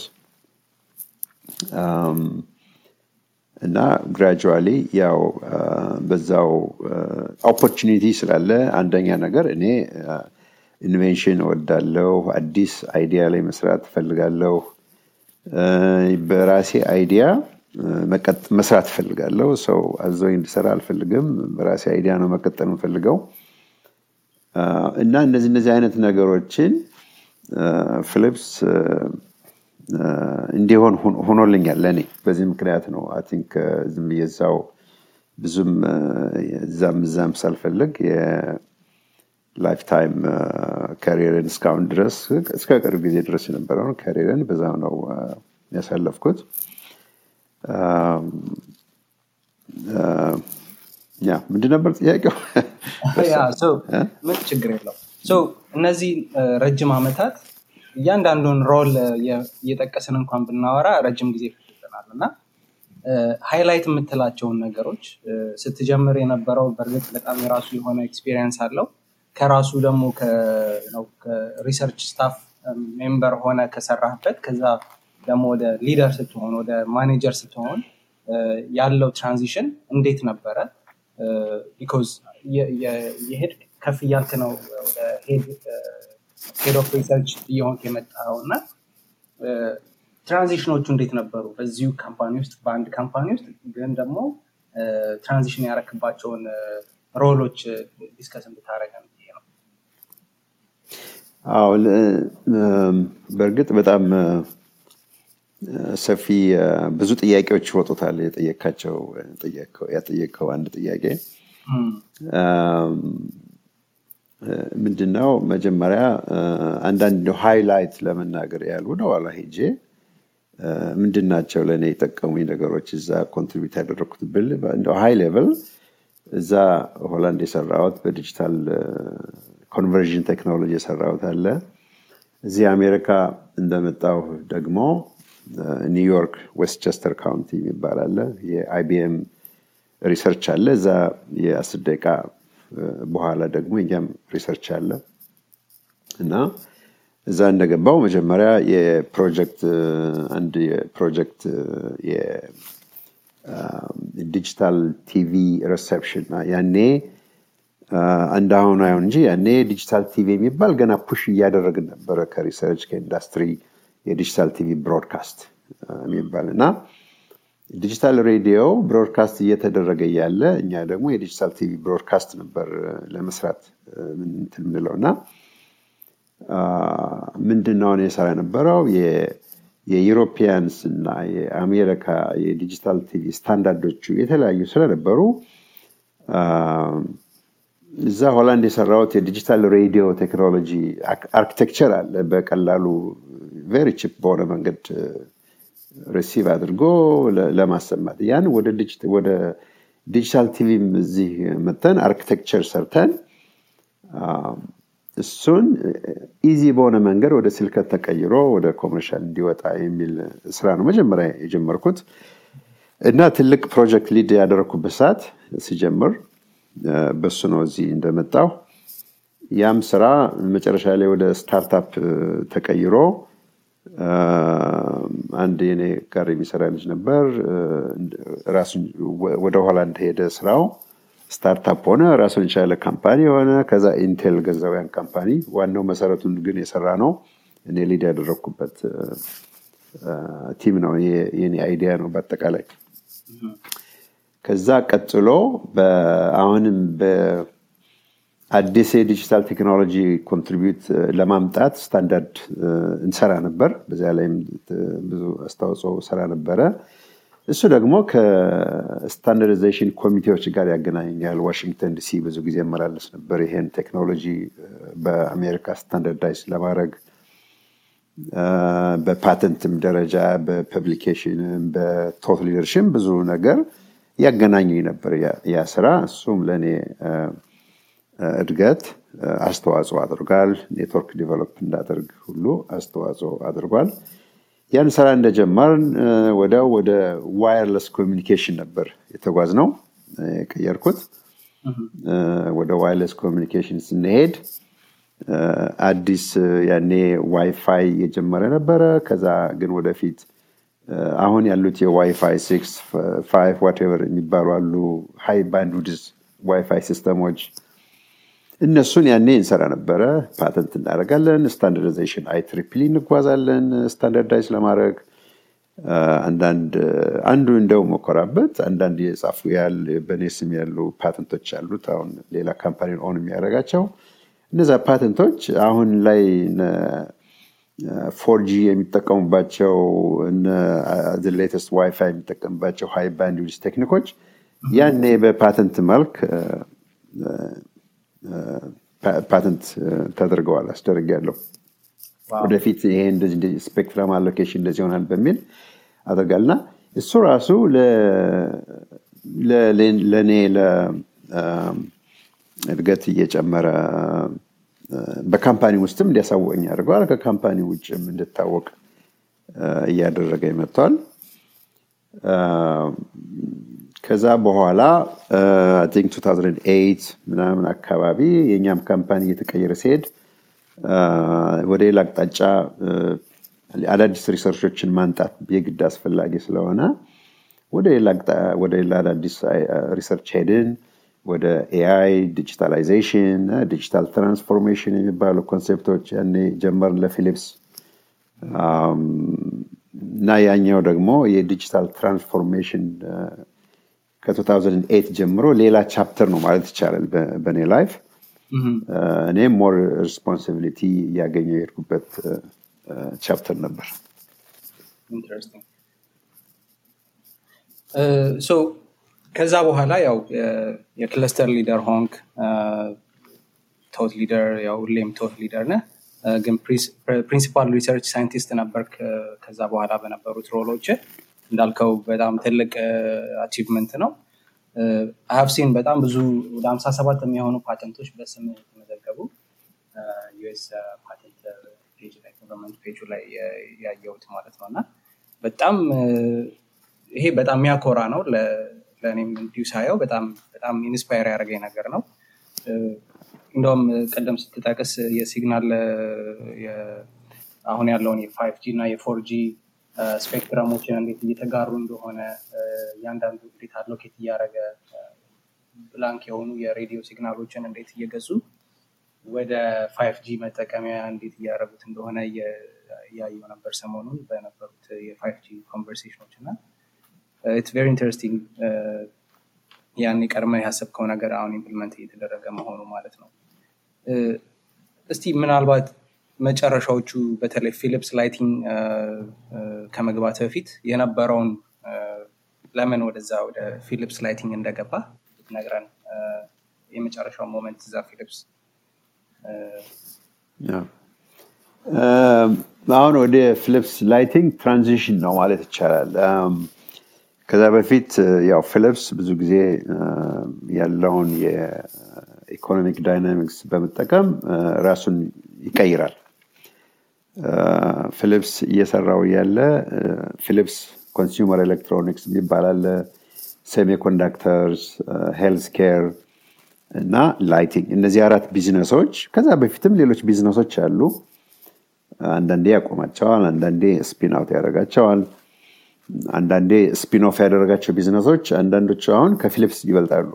Speaker 1: እና ግራጁዋሊ ያው በዛው ኦፖርቹኒቲ ስላለ አንደኛ ነገር እኔ ኢንቬንሽን እወዳለሁ። አዲስ አይዲያ ላይ መስራት እፈልጋለሁ። በራሴ አይዲያ መስራት እፈልጋለሁ። ሰው አዘው እንዲሰራ አልፈልግም። በራሴ አይዲያ ነው መቀጠል የምፈልገው እና እነዚህ እነዚህ አይነት ነገሮችን ፊሊፕስ እንዲሆን ሆኖልኛል ለእኔ። በዚህ ምክንያት ነው አይ ቲንክ ዝም ብዬ እዛው ብዙም እዛም እዛም ሳልፈልግ የላይፍ ታይም ካሪየርን እስካሁን ድረስ እስከ ቅርብ ጊዜ ድረስ የነበረውን ካሪየርን በዛው ነው ያሳለፍኩት። ያ ምንድን ነበር ጥያቄው?
Speaker 2: ምን ችግር የለው። እነዚህ ረጅም ዓመታት እያንዳንዱን ሮል እየጠቀስን እንኳን ብናወራ ረጅም ጊዜ ይፈጅብናል እና ሃይላይት የምትላቸውን ነገሮች ስትጀምር የነበረው በእርግጥ በጣም የራሱ የሆነ ኤክስፒሪየንስ አለው። ከራሱ ደግሞ ከሪሰርች ስታፍ ሜምበር ሆነ ከሰራህበት ከዛ ደግሞ ወደ ሊደር ስትሆን ወደ ማኔጀር ስትሆን ያለው ትራንዚሽን እንዴት ነበረ? ቢኮዝ የሄድ ከፍ እያልክ ነው ወደ ሄድ ኦፍ ሪሰርች እየሆንክ የመጣው እና ትራንዚሽኖቹ እንዴት ነበሩ? በዚሁ ካምፓኒ ውስጥ በአንድ ካምፓኒ ውስጥ ግን ደግሞ ትራንዚሽን ያረክባቸውን ሮሎች ዲስከስ እንድታደረገን ነው።
Speaker 1: አዎ በእርግጥ በጣም ሰፊ ብዙ ጥያቄዎች ይወጡታል። የጠየካቸው ያጠየቀው አንድ ጥያቄ ምንድነው? መጀመሪያ አንዳንድ ሃይላይት ለመናገር ያህል ወደ ኋላ ሄጄ ምንድን ናቸው ለእኔ የጠቀሙኝ ነገሮች እዛ ኮንትሪቢዩት ያደረግኩት ብል እንደ ሃይ ሌቭል እዛ ሆላንድ የሰራሁት በዲጂታል ኮንቨርዥን ቴክኖሎጂ የሰራሁት አለ። እዚህ አሜሪካ እንደመጣሁ ደግሞ ኒውዮርክ ዌስትቸስተር ካውንቲ የሚባል አለ። የአይቢኤም ሪሰርች አለ። እዛ የአስር ደቂቃ በኋላ ደግሞ እኛም ሪሰርች አለ እና እዛ እንደገባው መጀመሪያ የፕሮጀክት አንድ የፕሮጀክት የዲጂታል ቲቪ ሪሴፕሽን ያኔ እንዳሁኑ አይሆን እንጂ ያኔ ዲጂታል ቲቪ የሚባል ገና ፑሽ እያደረግን ነበረ ከሪሰርች ከኢንዱስትሪ የዲጂታል ቲቪ ብሮድካስት የሚባል እና ዲጂታል ሬዲዮ ብሮድካስት እየተደረገ እያለ እኛ ደግሞ የዲጂታል ቲቪ ብሮድካስት ነበር ለመስራት እንትን የምንለው እና ምንድን ነው የሰራ የነበረው የዩሮፒያንስ እና የአሜሪካ የዲጂታል ቲቪ ስታንዳርዶቹ የተለያዩ ስለነበሩ እዛ ሆላንድ የሰራውት የዲጂታል ሬዲዮ ቴክኖሎጂ አርኪቴክቸር አለ። በቀላሉ ቬሪ ቺፕ በሆነ መንገድ ሪሲቭ አድርጎ ለማሰማት ያን ወደ ዲጂታል ቲቪም እዚህ መተን አርኪቴክቸር ሰርተን እሱን ኢዚ በሆነ መንገድ ወደ ስልከት ተቀይሮ ወደ ኮመርሻል እንዲወጣ የሚል ስራ ነው መጀመሪያ የጀመርኩት እና ትልቅ ፕሮጀክት ሊድ ያደረግኩበት ሰዓት ሲጀምር በሱ ነው እዚህ እንደመጣው ያም ስራ መጨረሻ ላይ ወደ ስታርታፕ ተቀይሮ አንድ የኔ ጋር የሚሰራ ልጅ ነበር ራሱን ወደ ኋላ እንደሄደ ስራው ስታርታፕ ሆነ ራሱን የቻለ ካምፓኒ ሆነ ከዛ ኢንቴል ገዛው ያን ካምፓኒ ዋናው መሰረቱን ግን የሰራ ነው እኔ ሊድ ያደረግኩበት ቲም ነው የኔ አይዲያ ነው በአጠቃላይ ከዛ ቀጥሎ አሁንም በአዲስ የዲጂታል ቴክኖሎጂ ኮንትሪቢዩት ለማምጣት ስታንዳርድ እንሰራ ነበር በዚያ ላይም ብዙ አስተዋጽኦ ሰራ ነበረ እሱ ደግሞ ከስታንዳርዲዜሽን ኮሚቴዎች ጋር ያገናኘኛል ዋሽንግተን ዲሲ ብዙ ጊዜ መላለስ ነበር ይሄን ቴክኖሎጂ በአሜሪካ ስታንዳርዳይዝ ለማድረግ በፓተንትም ደረጃ በፐብሊኬሽንም በቶት ሊደርሽም ብዙ ነገር ያገናኘኝ ነበር ያ ስራ። እሱም ለእኔ እድገት አስተዋጽኦ አድርጓል። ኔትወርክ ዲቨሎፕ እንዳደርግ ሁሉ አስተዋጽኦ አድርጓል። ያን ስራ እንደጀመርን ወዲያው ወደ ዋየርለስ ኮሚኒኬሽን ነበር የተጓዝ ነው የቀየርኩት። ወደ ዋይርለስ ኮሚኒኬሽን ስንሄድ አዲስ ያኔ ዋይፋይ የጀመረ ነበረ። ከዛ ግን ወደፊት አሁን ያሉት የዋይፋይ ሲክስ ፋይቭ ዋቴቨር የሚባሉ አሉ ሃይ ባንድዊድዝ ዋይፋይ ሲስተሞች እነሱን ያኔ እንሰራ ነበረ። ፓተንት እናደርጋለን። ስታንዳርዳይዜሽን አይ ትሪፕሊ እንጓዛለን ስታንዳርዳይዝ ለማድረግ አንዳንድ አንዱ እንደው መኮራበት አንዳንድ የጻፉ ያል በእኔ ስም ያሉ ፓተንቶች አሉት። አሁን ሌላ ካምፓኒ ኦን የሚያደርጋቸው እነዛ ፓተንቶች አሁን ላይ ፎርጂ የሚጠቀሙባቸው ሌተስት ዋይፋይ የሚጠቀምባቸው ሃይ ባንድዊድዝ ቴክኒኮች ያኔ በፓተንት መልክ ፓተንት ተደርገዋል አስደርግ ያለው ወደፊት ይሄ እንደዚህ ስፔክትረም አሎኬሽን እንደዚህ ይሆናል በሚል አደርጋልና እሱ ራሱ ለእኔ ለእድገት እየጨመረ በካምፓኒ ውስጥም እንዲያሳወቀኝ አድርገዋል። ከካምፓኒ ውጭም እንድታወቅ እያደረገ መጥቷል። ከዛ በኋላ ቲንክ 2008 ምናምን አካባቢ የእኛም ካምፓኒ እየተቀየረ ሲሄድ ወደ ሌላ አቅጣጫ አዳዲስ ሪሰርቾችን ማንጣት የግድ አስፈላጊ ስለሆነ ወደ ሌላ አዳዲስ ሪሰርች ሄድን። ወደ ኤአይ፣ ዲጂታላይዜሽን፣ ዲጂታል ትራንስፎርሜሽን የሚባሉ ኮንሴፕቶች ያኔ ጀመርን ለፊሊፕስ እና ያኛው ደግሞ የዲጂታል ትራንስፎርሜሽን ከ2008 ጀምሮ ሌላ ቻፕተር ነው ማለት ይቻላል በእኔ ላይፍ። እኔም ሞር ሪስፖንሲቢሊቲ እያገኘው የሄድኩበት ቻፕተር ነበር።
Speaker 2: ከዛ በኋላ ያው የክለስተር ሊደር ሆንክ ቶት ሊደር ያው ሁሌም ቶት ሊደር ነ ግን ፕሪንሲፓል ሪሰርች ሳይንቲስት ነበርክ ከዛ በኋላ በነበሩት ሮሎች እንዳልከው በጣም ትልቅ አቺቭመንት ነው ሀብሲን በጣም ብዙ ወደ ሀምሳ ሰባት የሚሆኑ ፓተንቶች በስም የተመዘገቡ ዩኤስ ፓተንት ፔጅ ላይ ገቨርንመንት ፔጁ ላይ ያየሁት ማለት ነው እና በጣም ይሄ በጣም የሚያኮራ ነው ለእኔም እንዲሁ ሳየው በጣም በጣም ኢንስፓየር ያደረገኝ ነገር ነው እንደውም ቀደም ስትጠቅስ የሲግናል አሁን ያለውን የፋይቭ ጂ እና የፎር ጂ ስፔክትረሞችን እንዴት እየተጋሩ እንደሆነ እያንዳንዱ እንዴት አሎኬት እያደረገ ብላንክ የሆኑ የሬዲዮ ሲግናሎችን እንዴት እየገዙ ወደ ፋይቭ ጂ መጠቀሚያ እንዴት እያደረጉት እንደሆነ እያየው ነበር ሰሞኑን በነበሩት የፋይቭ ጂ ኮንቨርሴሽኖች እና ኢትስ ቬሪ ኢንተረስቲንግ ያን ቀድመ ያሰብከው ነገር አሁን ኢምፕሊመንት እየተደረገ መሆኑ ማለት ነው እስቲ ምናልባት መጨረሻዎቹ በተለይ ፊሊፕስ ላይቲንግ ከመግባት በፊት የነበረውን ለምን ወደዛ ወደ ፊሊፕስ ላይቲንግ እንደገባ ነግረን የመጨረሻው ሞመንት እዛ ፊሊፕስ
Speaker 1: አሁን ወደ ፊሊፕስ ላይቲንግ ትራንዚሽን ነው ማለት ይቻላል ከዛ በፊት ያው ፊሊፕስ ብዙ ጊዜ ያለውን የኢኮኖሚክ ዳይናሚክስ በመጠቀም ራሱን ይቀይራል ፊሊፕስ እየሰራው ያለ ፊሊፕስ ኮንሱመር ኤሌክትሮኒክስ የሚባል አለ ሴሚኮንዳክተርስ ሄልስ ኬር እና ላይቲንግ እነዚህ አራት ቢዝነሶች ከዛ በፊትም ሌሎች ቢዝነሶች አሉ አንዳንዴ ያቆማቸዋል አንዳንዴ ስፒን አውት ያደርጋቸዋል አንዳንዴ ስፒን ኦፍ ያደረጋቸው ቢዝነሶች አንዳንዶቹ አሁን ከፊሊፕስ ይበልጣሉ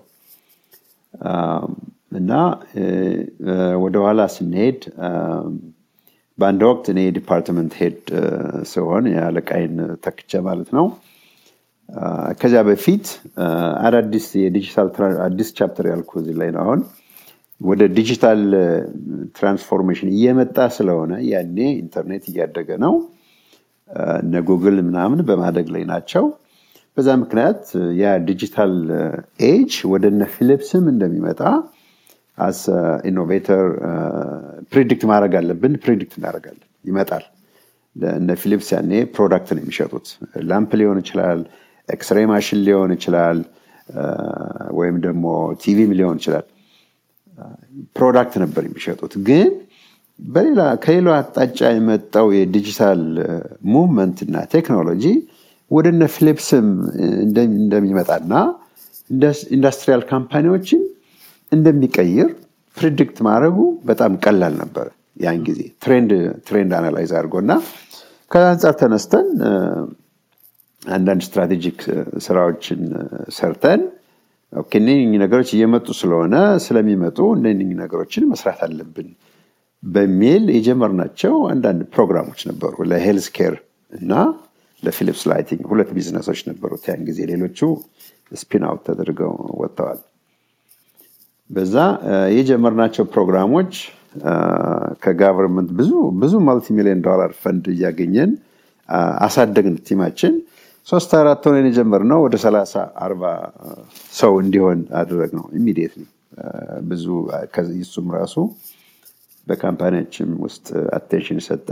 Speaker 1: እና ወደኋላ ስንሄድ በአንድ ወቅት እኔ የዲፓርትመንት ሄድ ሲሆን የአለቃይን ተክቸ ማለት ነው ከዚያ በፊት አዳዲስ የዲጂታል አዲስ ቻፕተር ያልኩ እዚህ ላይ ነው አሁን ወደ ዲጂታል ትራንስፎርሜሽን እየመጣ ስለሆነ ያኔ ኢንተርኔት እያደገ ነው እነ ጉግል ምናምን በማደግ ላይ ናቸው በዛ ምክንያት ያ ዲጂታል ኤጅ ወደ እነ ፊሊፕስም እንደሚመጣ አስ ኢኖቬተር ፕሪዲክት ማድረግ አለብን ፕሪዲክት እናደርጋለን ይመጣል እነ ፊሊፕስ ያኔ ፕሮዳክት ነው የሚሸጡት ላምፕ ሊሆን ይችላል ኤክስሬ ማሽን ሊሆን ይችላል ወይም ደግሞ ቲቪም ሊሆን ይችላል ፕሮዳክት ነበር የሚሸጡት ግን በሌላ ከሌላው አቅጣጫ የመጣው የዲጂታል ሙቭመንት እና ቴክኖሎጂ ወደነ ፊሊፕስም እንደሚመጣና ኢንዱስትሪያል ካምፓኒዎችን እንደሚቀይር ፕሪዲክት ማድረጉ በጣም ቀላል ነበር ያን ጊዜ ትሬንድ አናላይዝ አድርጎ እና ከዛ አንጻር ተነስተን አንዳንድ ስትራቴጂክ ስራዎችን ሰርተን እነኝህ ነገሮች እየመጡ ስለሆነ ስለሚመጡ እነኝህ ነገሮችን መስራት አለብን በሚል የጀመርናቸው አንዳንድ ፕሮግራሞች ነበሩ ለሄልስ ኬር እና ለፊሊፕስ ላይቲንግ ሁለት ቢዝነሶች ነበሩት ያን ጊዜ ሌሎቹ ስፒን አውት ተደርገው ወጥተዋል በዛ የጀመርናቸው ፕሮግራሞች ከጋቨርንመንት ብዙ ብዙ ማልቲ ሚሊዮን ዶላር ፈንድ እያገኘን አሳደግን ቲማችን ሶስት አራት ሆነን የጀመርነው ወደ ሰላሳ አርባ ሰው እንዲሆን አደረግ ነው ኢሚዲየት ብዙ እሱም ራሱ በካምፓኒያችን ውስጥ አቴንሽን ሰጠ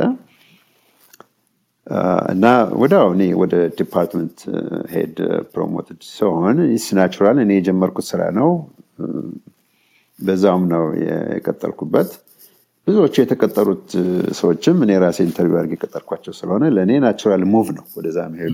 Speaker 1: እና ወዲያው እኔ ወደ ዲፓርትመንት ሄድ ፕሮሞትድ ሲሆን ይስ ናቹራል እኔ የጀመርኩት ስራ ነው በዛውም ነው የቀጠልኩበት ብዙዎቹ የተቀጠሩት ሰዎችም እኔ ራሴ ኢንተርቪው አድርጌ የቀጠርኳቸው ስለሆነ ለእኔ ናቹራል ሙቭ ነው ወደዛ መሄዱ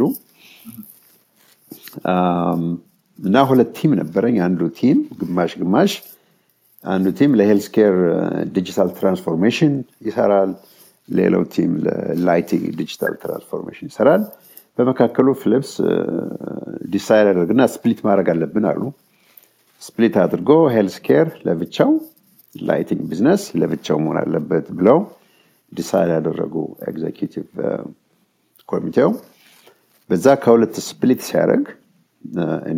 Speaker 1: እና ሁለት ቲም ነበረኝ አንዱ ቲም ግማሽ ግማሽ አንዱ ቲም ለሄልስ ኬር ዲጂታል ትራንስፎርሜሽን ይሰራል ሌላው ቲም ለላይቲንግ ዲጂታል ትራንስፎርሜሽን ይሰራል በመካከሉ ፊሊፕስ ዲሳይድ አድርግና ስፕሊት ማድረግ አለብን አሉ ስፕሊት አድርጎ ሄልስ ኬር ለብቻው ላይቲንግ ቢዝነስ ለብቻው መሆን አለበት ብለው ዲሳይድ ያደረጉ ኤግዜኪቲቭ ኮሚቴው በዛ ከሁለት ስፕሊት ሲያደርግ እኔ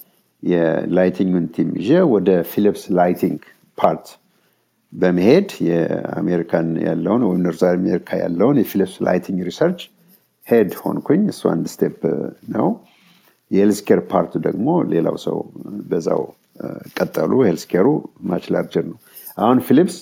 Speaker 1: የላይቲንግን ቲም ይዤ ወደ ፊሊፕስ ላይቲንግ ፓርት በመሄድ የአሜሪካን ያለውን ወይም ኖርዝ አሜሪካ ያለውን የፊሊፕስ ላይቲንግ ሪሰርች ሄድ ሆንኩኝ እሱ አንድ ስቴፕ ነው የሄልስኬር ፓርቱ ደግሞ ሌላው ሰው በዛው ቀጠሉ ሄልስኬሩ ማች ላርጀር ነው አሁን ፊሊፕስ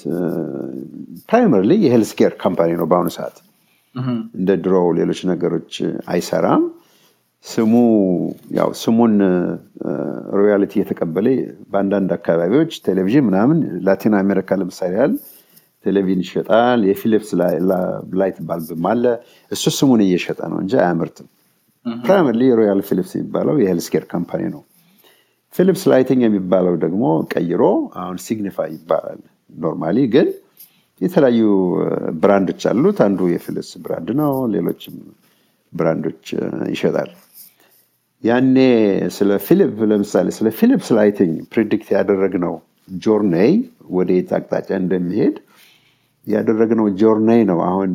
Speaker 1: ፕራይመርሊ የሄልስኬር ካምፓኒ ነው በአሁኑ ሰዓት እንደ ድሮ ሌሎች ነገሮች አይሰራም ስሙ ያው ስሙን ሮያሊቲ የተቀበለ በአንዳንድ አካባቢዎች ቴሌቪዥን ምናምን ላቲን አሜሪካ ለምሳሌ ያህል ቴሌቪዥን ይሸጣል የፊሊፕስ ላይት ባልብም አለ እሱ ስሙን እየሸጠ ነው እንጂ አያምርትም ፕራይመርሊ ሮያል ፊሊፕስ የሚባለው የሄልስኬር ካምፓኒ ነው ፊሊፕስ ላይቲንግ የሚባለው ደግሞ ቀይሮ አሁን ሲግኒፋይ ይባላል ኖርማሊ ግን የተለያዩ ብራንዶች አሉት አንዱ የፊሊፕስ ብራንድ ነው ሌሎችም ብራንዶች ይሸጣል ያኔ ስለ ፊሊፕ ለምሳሌ ስለ ፊሊፕስ ላይቲንግ ፕሪዲክት ያደረግነው ጆርኔይ ወደ የት አቅጣጫ እንደሚሄድ ያደረግነው ጆርኔይ ነው አሁን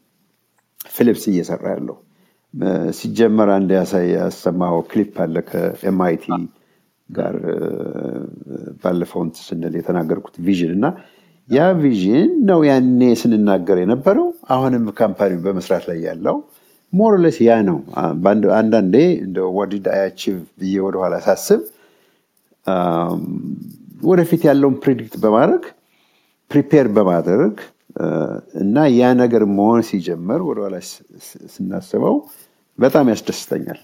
Speaker 1: ፊሊፕስ እየሰራ ያለው ሲጀመር አንድ ያሳይ ያሰማው ክሊፕ አለ ከኤምአይቲ ጋር ባለፈውን ስንል የተናገርኩት ቪዥን እና ያ ቪዥን ነው ያኔ ስንናገር የነበረው አሁንም ካምፓኒ በመስራት ላይ ያለው ሞርለስ ያ ነው አንዳንዴ እንደ ወዲድ አያቺቭ ብዬ ወደኋላ ሳስብ ወደፊት ያለውን ፕሪዲክት በማድረግ ፕሪፔር በማድረግ እና ያ ነገር መሆን ሲጀመር ወደኋላ ስናስበው በጣም ያስደስተኛል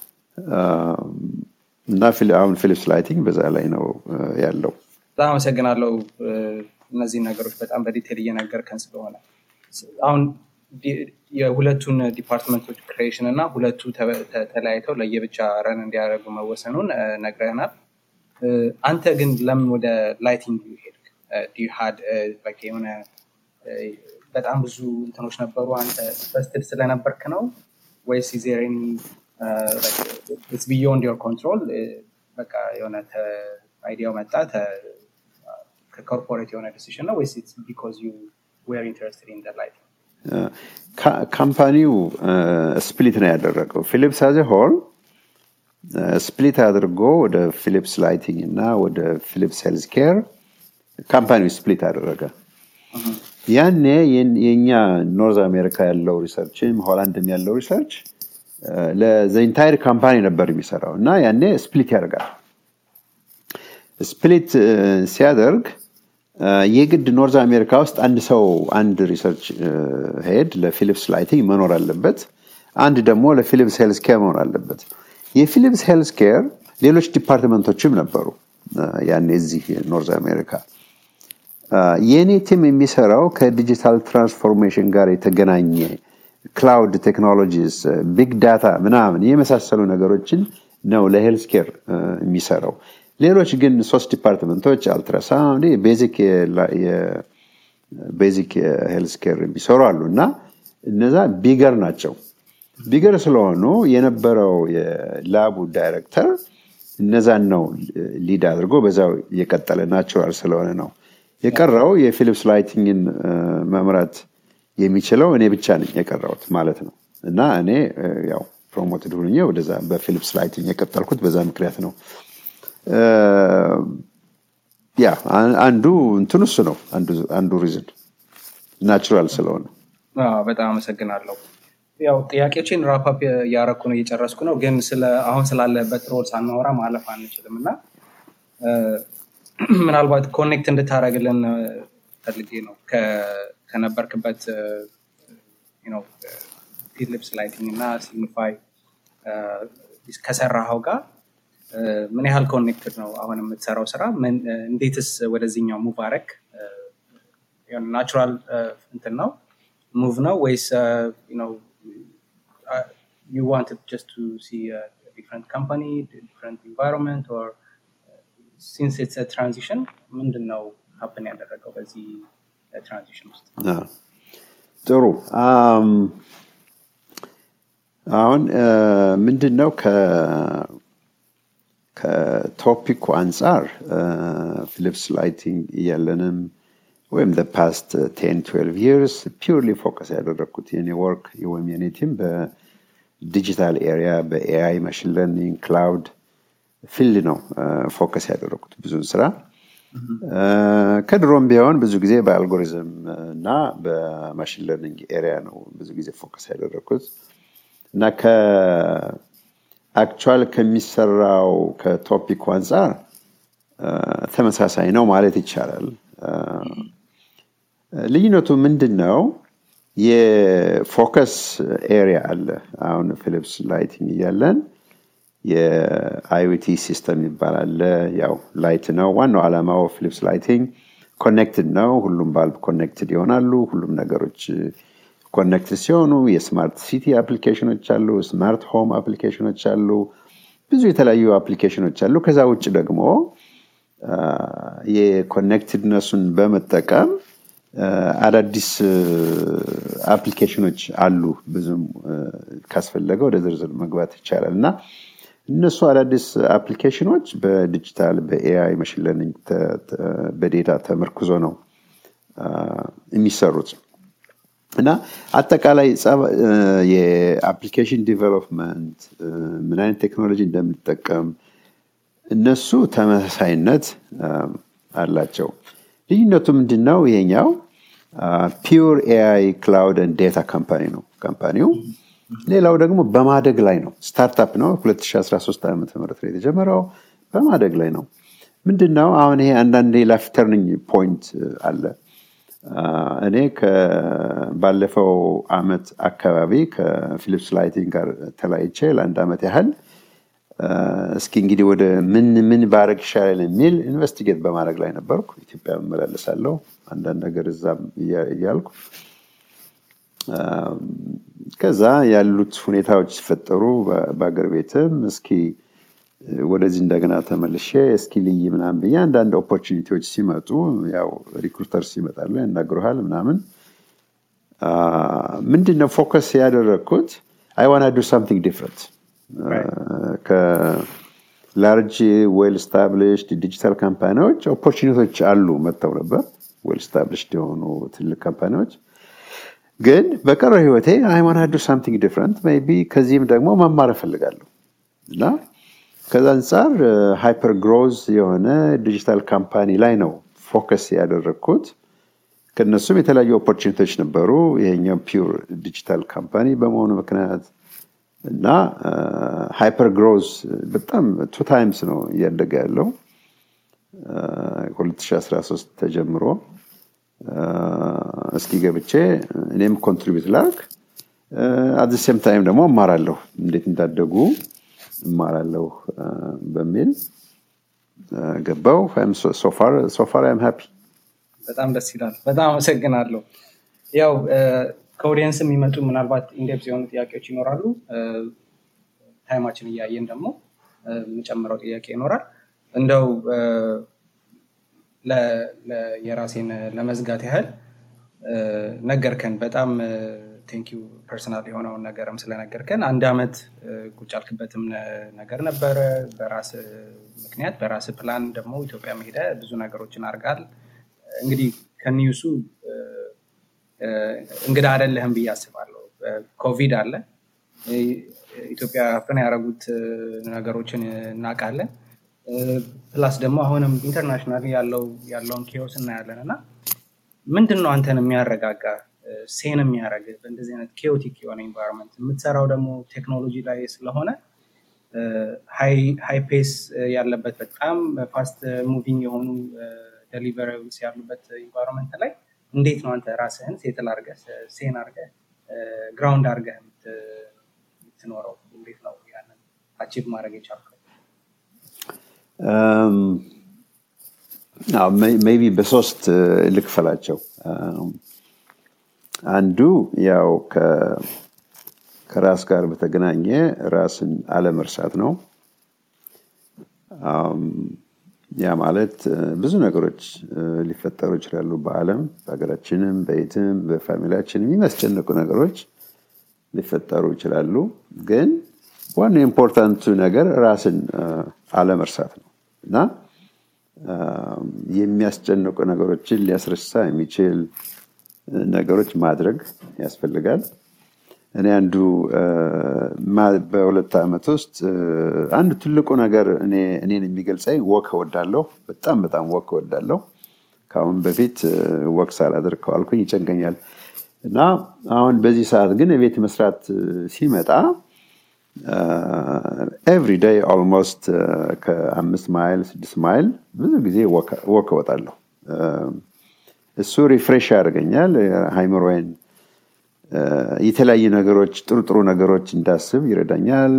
Speaker 1: እና አሁን ፊሊፕስ ላይቲንግ በዛ ላይ ነው ያለው
Speaker 2: በጣም አመሰግናለው እነዚህ ነገሮች በጣም በዲቴል እየነገርከን ስለሆነ አሁን የሁለቱን ዲፓርትመንቶች ክሬሽን እና ሁለቱ ተለያይተው ለየብቻ ረን እንዲያደርጉ መወሰኑን ነግረናል አንተ ግን ለምን ወደ ላይቲንግ ሄድክ ዲሃድ የሆነ በጣም ብዙ እንትኖች ነበሩ አንተ ኢንትረስትድ ስለነበርክ ነው ወይስ ዜሬን ቢዮንድ ዮር ኮንትሮል በቃ የሆነ አይዲያው መጣ ከኮርፖሬት የሆነ ዲሲሽን ነው ወይስ ቢኮዝ ዩ ዌር ኢንትረስትድ ኢን ላይቲንግ
Speaker 1: ካምፓኒው ስፕሊት ነው ያደረገው ፊሊፕስ አዘ ሆል ስፕሊት አድርጎ ወደ ፊሊፕስ ላይቲንግ እና ወደ ፊሊፕስ ሄልዝ ኬር ካምፓኒው ስፕሊት አደረገ ያኔ የኛ ኖርዝ አሜሪካ ያለው ሪሰርችም ሆላንድም ያለው ሪሰርች ለዘኢንታይር ካምፓኒ ነበር የሚሰራው እና ያኔ ስፕሊት ያደርጋል ስፕሊት ሲያደርግ የግድ ኖርዝ አሜሪካ ውስጥ አንድ ሰው አንድ ሪሰርች ሄድ ለፊሊፕስ ላይቲንግ መኖር አለበት አንድ ደግሞ ለፊሊፕስ ሄልስ ኬር መኖር አለበት የፊሊፕስ ሄልስ ኬር ሌሎች ዲፓርትመንቶችም ነበሩ ያኔ እዚህ ኖርዝ አሜሪካ። የእኔ ቲም የሚሰራው ከዲጂታል ትራንስፎርሜሽን ጋር የተገናኘ ክላውድ ቴክኖሎጂስ፣ ቢግ ዳታ ምናምን የመሳሰሉ ነገሮችን ነው ለሄልስ ኬር የሚሰራው። ሌሎች ግን ሶስት ዲፓርትመንቶች አልትራሳውንድ፣ ቤዚክ ሄልስ ኬር የሚሰሩ አሉ እና እነዛ ቢገር ናቸው። ቢገር ስለሆኑ የነበረው የላቡ ዳይሬክተር እነዛን ነው ሊድ አድርጎ በዛው የቀጠለ ናቹራል ስለሆነ ነው። የቀረው የፊሊፕስ ላይቲንግን መምራት የሚችለው እኔ ብቻ ነኝ የቀረውት ማለት ነው እና እኔ ያው ፕሮሞትድ ሁኜ ወደዛ በፊሊፕስ ላይቲንግ የቀጠልኩት በዛ ምክንያት ነው። ያ አንዱ እንትን እሱ ነው አንዱ ሪዝን ናቹራል ስለሆነ።
Speaker 2: በጣም አመሰግናለሁ። ያው ጥያቄዎችን ራፓፕ እያረኩ ነው እየጨረስኩ ነው፣ ግን አሁን ስላለበት ሮል ሳናወራ ማለፍ አንችልም እና ምናልባት ኮኔክት እንድታደረግልን ፈልጌ ነው ከነበርክበት ፊሊፕስ ላይቲንግ እና ሲግኒፋይ ከሰራኸው ጋር ምን ያህል ኮኔክትድ ነው አሁን የምትሰራው ስራ? እንዴትስ ወደዚህኛው ሙቭ አረግ? ናቹራል እንትን ነው ሙቭ ነው ወይስ you wanted just to see a different company, different environment, or since it's a transition, ምንድን ነው ሀፕን ያደረገው በዚህ ትራንዚሽን ውስጥ?
Speaker 1: ጥሩ አሁን ምንድን ነው ከቶፒኩ አንጻር ፊሊፕስ ላይቲንግ እያለንም ወይም ፓስት ቴን ትዌልቭ ይርስ ፒውርሊ ፎከስ ያደረግኩት የኔ ወርክ ወይም የኔ ቲም በዲጂታል ኤሪያ በኤአይ ማሽን ለርኒንግ ክላውድ ፊልድ ነው ፎከስ ያደረግኩት ብዙን ስራ ከድሮም ቢሆን ብዙ ጊዜ በአልጎሪዝም እና በማሽን ለርኒንግ ኤሪያ ነው ብዙ ጊዜ ፎከስ ያደረግኩት እና ከአክቹዋል ከሚሰራው ከቶፒኩ አንጻር ተመሳሳይ ነው ማለት ይቻላል። ልዩነቱ ምንድን ነው? የፎከስ ኤሪያ አለ። አሁን ፊሊፕስ ላይቲንግ እያለን የአይኦቲ ሲስተም ይባላል። ያው ላይት ነው ዋናው ዓላማው። ፊሊፕስ ላይቲንግ ኮኔክትድ ነው። ሁሉም ባልብ ኮኔክትድ ይሆናሉ። ሁሉም ነገሮች ኮኔክትድ ሲሆኑ የስማርት ሲቲ አፕሊኬሽኖች አሉ፣ ስማርት ሆም አፕሊኬሽኖች አሉ፣ ብዙ የተለያዩ አፕሊኬሽኖች አሉ። ከዛ ውጭ ደግሞ የኮኔክትድነሱን በመጠቀም አዳዲስ አፕሊኬሽኖች አሉ። ብዙም ካስፈለገ ወደ ዝርዝር መግባት ይቻላል እና እነሱ አዳዲስ አፕሊኬሽኖች በዲጂታል በኤአይ መሽን ለርኒንግ በዴታ ተመርክዞ ነው የሚሰሩት እና አጠቃላይ የአፕሊኬሽን ዲቨሎፕመንት ምን አይነት ቴክኖሎጂ እንደምንጠቀም እነሱ ተመሳሳይነት አላቸው። ልዩነቱ ምንድን ነው? ይሄኛው ፒውር ኤአይ ክላውድ ዴታ ካምፓኒ ነው ካምፓኒው። ሌላው ደግሞ በማደግ ላይ ነው። ስታርታፕ ነው። 2013 ዓ ም የተጀመረው በማደግ ላይ ነው። ምንድን ነው አሁን ይሄ አንዳንዴ ላይፍ ተርኒንግ ፖይንት አለ። እኔ ባለፈው አመት አካባቢ ከፊሊፕስ ላይቲንግ ጋር ተለያይቼ ለአንድ ዓመት ያህል እስኪ እንግዲህ ወደ ምን ምን ባረግ ይሻላል የሚል ኢንቨስቲጌት በማድረግ ላይ ነበርኩ። ኢትዮጵያ እመላለሳለሁ አንዳንድ ነገር እዛም እያልኩ ከዛ ያሉት ሁኔታዎች ሲፈጠሩ በአገር ቤትም እስኪ ወደዚህ እንደገና ተመልሼ እስኪ ልይ ምናምን ብዬ አንዳንድ ኦፖርቹኒቲዎች ሲመጡ ያው ሪክሩተርስ ይመጣሉ ያናግሩሃል ምናምን ምንድን ነው ፎከስ ያደረግኩት አይ ዋና ዱ ሳምቲንግ ዲፍረንት ከላርጅ ዌል ስታብሊሽድ ዲጂታል ካምፓኒዎች ኦፖርቹኒቲዎች አሉ መጥተው ነበር ዌል ስታብሊሽድ የሆኑ ትልቅ ካምፓኒዎች ግን በቀረው ህይወቴ ሃይማኖ ዱ ሳምቲንግ ዲፍረንት ቢ ከዚህም ደግሞ መማር እፈልጋለሁ እና ከዛ አንጻር ሃይፐር ግሮዝ የሆነ ዲጂታል ካምፓኒ ላይ ነው ፎከስ ያደረግኩት ከነሱም የተለያዩ ኦፖርቹኒቲዎች ነበሩ ይሄኛው ፒውር ዲጂታል ካምፓኒ በመሆኑ ምክንያት እና ሃይፐር ግሮዝ በጣም ቱ ታይምስ ነው እያደገ ያለው 2013 ተጀምሮ እስኪ ገብቼ እኔም ኮንትሪቢዩት ላርግ አት ሴም ታይም ደግሞ እማራለሁ እንዴት እንዳደጉ እማራለሁ በሚል ገባው ሶፋር አይም ሃፒ
Speaker 2: በጣም ደስ ይላል በጣም አመሰግናለሁ ያው ከኦዲየንስ የሚመጡ ምናልባት ኢንዴፕስ የሆኑ ጥያቄዎች ይኖራሉ ታይማችን እያየን ደግሞ የምጨምረው ጥያቄ ይኖራል እንደው የራሴን ለመዝጋት ያህል ነገርከን በጣም ቴንኪዩ ፐርሰናል የሆነውን ነገርም ስለነገርከን አንድ አመት ቁጭ ያልክበትም ነገር ነበረ በራስ ምክንያት በራስ ፕላን ደግሞ ኢትዮጵያ መሄደ ብዙ ነገሮችን አርጋል እንግዲህ ከኒውሱ እንግዳ አደለህም ብዬ አስባለሁ ኮቪድ አለ ኢትዮጵያ ፕን ያደረጉት ነገሮችን እናውቃለን ፕላስ ደግሞ አሁንም ኢንተርናሽናል ያለውን ኬዎስ እናያለን እና ምንድን ነው አንተን የሚያረጋጋ ሴን የሚያደረግ በእንደዚህ አይነት ኬዮቲክ የሆነ ኢንቫይሮንመንት የምትሰራው ደግሞ ቴክኖሎጂ ላይ ስለሆነ ሃይ ፔስ ያለበት በጣም ፋስት ሙቪንግ የሆኑ ደሊቨሪብልስ ያሉበት ኢንቫይሮንመንት ላይ እንዴት ነው አንተ ራስህን ሴትል አርገ ሴን አርገ ግራውንድ አርገ የምትኖረው እንዴት ነው ያንን አቺቭ ማድረግ የቻልከው
Speaker 1: ሜቢ በሶስት ልክፈላቸው አንዱ ያው ከራስ ጋር በተገናኘ ራስን አለመርሳት ነው ያ ማለት ብዙ ነገሮች ሊፈጠሩ ይችላሉ በአለም በሀገራችንም በየትም በፋሚሊያችንም የሚያስጨንቁ ነገሮች ሊፈጠሩ ይችላሉ ግን ዋናው ኢምፖርታንቱ ነገር ራስን አለመርሳት ነው እና የሚያስጨንቁ ነገሮችን ሊያስረሳ የሚችል ነገሮች ማድረግ ያስፈልጋል እኔ አንዱ በሁለት ዓመት ውስጥ አንዱ ትልቁ ነገር እኔን የሚገልጸኝ ወክ እወዳለሁ በጣም በጣም ወክ እወዳለሁ ከአሁን በፊት ወክ ሳላደርግ ከዋልኩኝ ይጨንቀኛል እና አሁን በዚህ ሰዓት ግን የቤት መስራት ሲመጣ ኤቭሪ ዴይ ኦልሞስት ከአምስት ማይል ስድስት ማይል ብዙ ጊዜ ወክ እወጣለሁ እሱ ሪፍሬሽ ያደርገኛል ሃይምሮይን የተለያዩ ነገሮች ጥሩ ጥሩ ነገሮች እንዳስብ ይረዳኛል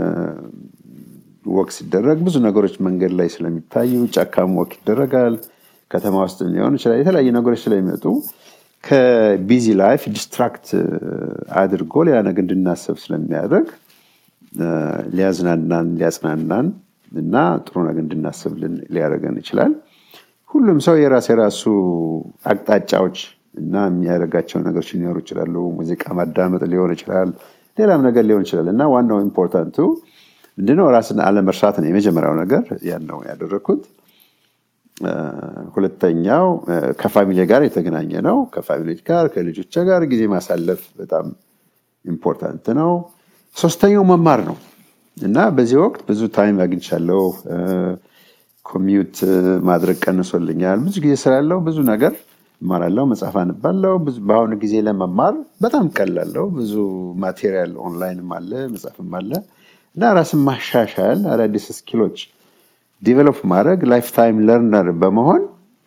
Speaker 1: ወክ ሲደረግ ብዙ ነገሮች መንገድ ላይ ስለሚታዩ ጫካም ወክ ይደረጋል ከተማ ውስጥ ሊሆን ይችላል የተለያዩ ነገሮች ስለሚመጡ ከቢዚ ላይፍ ዲስትራክት አድርጎ ሌላ ነገር እንድናስብ ስለሚያደርግ ሊያዝናናን ሊያጽናናን እና ጥሩ ነገር እንድናስብ ሊያደርገን ይችላል ሁሉም ሰው የራስ የራሱ አቅጣጫዎች እና የሚያደርጋቸው ነገሮች ሊኖሩ ይችላሉ ሙዚቃ ማዳመጥ ሊሆን ይችላል ሌላም ነገር ሊሆን ይችላል እና ዋናው ኢምፖርታንቱ ምንድነው ራስን አለመርሳት ነው የመጀመሪያው ነገር ያን ነው ያደረግኩት ሁለተኛው ከፋሚሊ ጋር የተገናኘ ነው ከፋሚሊዎች ጋር ከልጆች ጋር ጊዜ ማሳለፍ በጣም ኢምፖርታንት ነው ሶስተኛው መማር ነው እና በዚህ ወቅት ብዙ ታይም አግኝቻለሁ ኮሚዩት ማድረግ ቀንሶልኛል ብዙ ጊዜ ስላለው ብዙ ነገር እማራለሁ መጽሐፍ አንባለው በአሁኑ ጊዜ ለመማር በጣም ቀላለው ብዙ ማቴሪያል ኦንላይንም አለ መጽሐፍም አለ እና ራስን ማሻሻል አዳዲስ ስኪሎች ዲቨሎፕ ማድረግ ላይፍ ታይም ለርነር በመሆን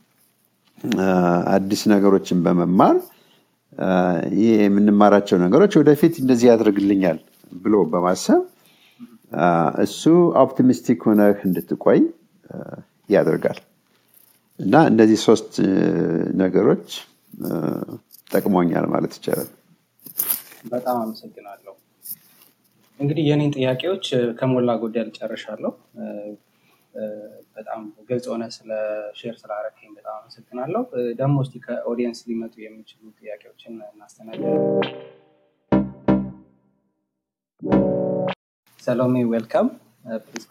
Speaker 1: አዲስ ነገሮችን በመማር ይህ የምንማራቸው ነገሮች ወደፊት እንደዚህ ያደርግልኛል ብሎ በማሰብ እሱ ኦፕቲሚስቲክ ሆነህ እንድትቆይ ያደርጋል እና እነዚህ ሶስት ነገሮች ጠቅሞኛል ማለት ይቻላል
Speaker 2: በጣም አመሰግናለሁ እንግዲህ የኔን ጥያቄዎች ከሞላ ጎደል ጨርሻለሁ በጣም ግልጽ ሆነ ስለ ሼር ስላረከኝ በጣም አመሰግናለሁ ደግሞ እስቲ ከኦዲየንስ ሊመጡ የሚችሉ ጥያቄዎችን እናስተናገድ ሰሎሜ ዌልካም ፕሊዝ